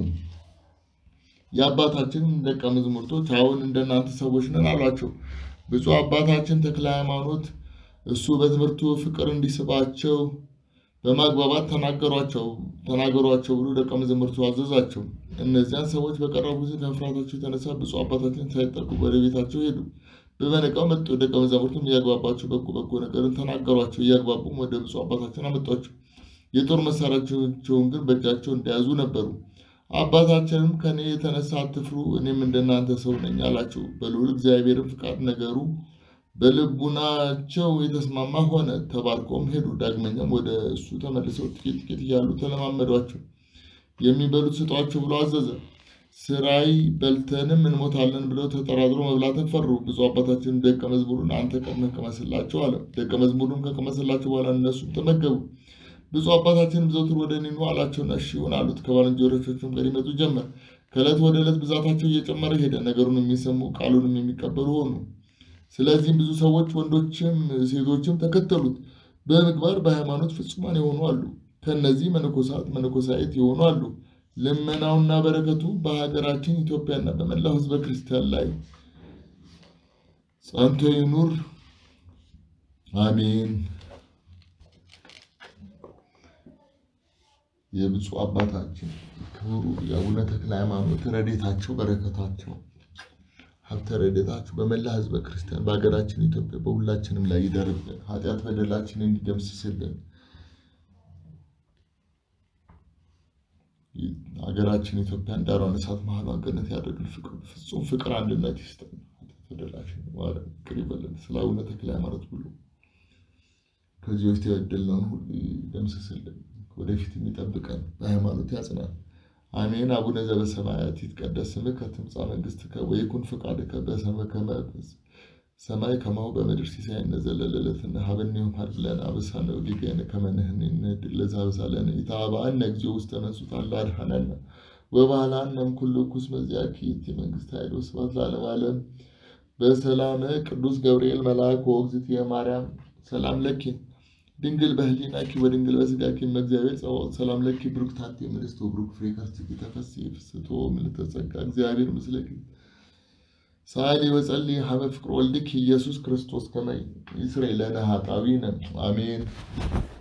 የአባታችን ደቀ መዛሙርቶች አሁን እንደናንተ ሰዎች ነን አሏቸው። ብፁዕ አባታችን ተክለ ሃይማኖት እሱ በትምህርቱ ፍቅር እንዲስባቸው በማግባባት ተናገሯቸው ተናገሯቸው ብሎ ደቀ መዛሙርቱ አዘዛቸው። እነዚያን ሰዎች በቀረቡ ጊዜ ከፍርሃታቸው የተነሳ ብፁዕ አባታችን ሳይጠጉ ወደ ቤታቸው ሄዱ። በበነጋው መጡ። ደቀ መዛሙርቱም እያግባባቸው በጎ በጎ ነገርን ተናገሯቸው። እያግባቡም ወደ ብፁዕ አባታችን አመጧቸው። የጦር መሳሪያቸውን ግን በእጃቸው እንደያዙ ነበሩ። አባታችንም ከእኔ የተነሳ አትፍሩ፣ እኔም እንደናንተ ሰው ነኝ አላቸው። በልዑል እግዚአብሔርን ፍቃድ ነገሩ በልቡናቸው የተስማማ ሆነ። ተባርኮም ሄዱ። ዳግመኛም ወደ እሱ ተመልሰው ጥቂት ጥቂት እያሉ ተለማመዷቸው። የሚበሉት ስጧቸው ብሎ አዘዘ። ስራይ በልተንም እንሞታለን ብለው ተጠራጥሮ መብላትን ፈሩ። ብፁዕ አባታችን ደቀ መዝሙሩን አንተ ቀድመህ ቅመስላቸው አለ። ደቀ መዝሙሩን ከቀመስላቸው በኋላ እነሱም ተመገቡ። ብፁዕ አባታችንም ዘውትር ወደ እኔ ኑ አላቸውና እሺ ይሁን አሉት። ከባልንጀሮቻቸውም ጋር ይመጡ ጀመር። ከዕለት ወደ ዕለት ብዛታቸው እየጨመረ ሄደ። ነገሩን የሚሰሙ ቃሉንም የሚቀበሉ ሆኑ። ስለዚህም ብዙ ሰዎች ወንዶችም ሴቶችም ተከተሉት። በምግባር በሃይማኖት ፍጹማን የሆኑ አሉ። ከእነዚህ መነኮሳት መነኮሳይት የሆኑ አሉ። ልመናውና በረከቱ በሀገራችን ኢትዮጵያና በመላው ሕዝበ ክርስቲያን ላይ ጸንቶ ይኑር፣ አሜን። የብፁዕ አባታችን ክቡሩ የአቡነ ተክለ ሃይማኖት ረድኤታቸው በረከታቸው ሀብተ ረድኤታቸው በመላ ሕዝበ ክርስቲያን በሀገራችን ኢትዮጵያ በሁላችንም ላይ ይደርብን፣ ኃጢአት በደላችንን እንዲደምስስልን ሀገራችን ኢትዮጵያን ዳሯን እሳት መሀሏን ገነት ያደርግል። ፍቅር ፍጹም ፍቅር አንድነት ይስጠን። ተደላሽን ማረን፣ ይቅር ይበለን። ስለ አቡነ ተክለ ሃይማኖት ብሎ ከዚህ በፊት የበደልነውን ሁሉ ይደምስስልን፣ ወደፊት የሚጠብቀን በሃይማኖት ያጽናል። አሜን። አቡነ ዘበሰማያት ይትቀደስ ስምከ ትምጻእ መንግሥትከ ወይኩን ፈቃድከ በከመ በሰማይ ከማሁ በምድር ሲሳየነ ዘለለዕለትነ ሀበነ ዮም ሀብ ለነ አበሳነ ወጌጋየነ ከመ ንሕነኒ ንኅድግ ለዘአበሳለነ ኢታብአነ እግዚኦ ውስተ መንሱት አላ አድኃነነ ወባልሐነ እምኩሉ እኩይ መዚአኪ ይእቲ መንግሥተ ኃይል ወስብሐት ለዓለመ ዓለም። በሰላመ ቅዱስ ገብርኤል መልአክ ወእግዝእትየ ማርያም ሰላም ለኪ ድንግል በህሊናኪ ወድንግል በሥጋኪ እም እግዚአብሔር ጸባኦት ሰላም ለኪ ብሩክት አንቲ እምንእስት ወብሩክ ፍሬ ከርሥኪ ተፈሥሒ ፍስሕቶ ምልዕተ ጸጋ እግዚአብሔር ምስለኪ ሳሊ ወጸሊ ሀበ ፍቅር ወልድኪ ኢየሱስ ክርስቶስ ከመ ይስረይ ለነ ኃጣውኢነ አሜን።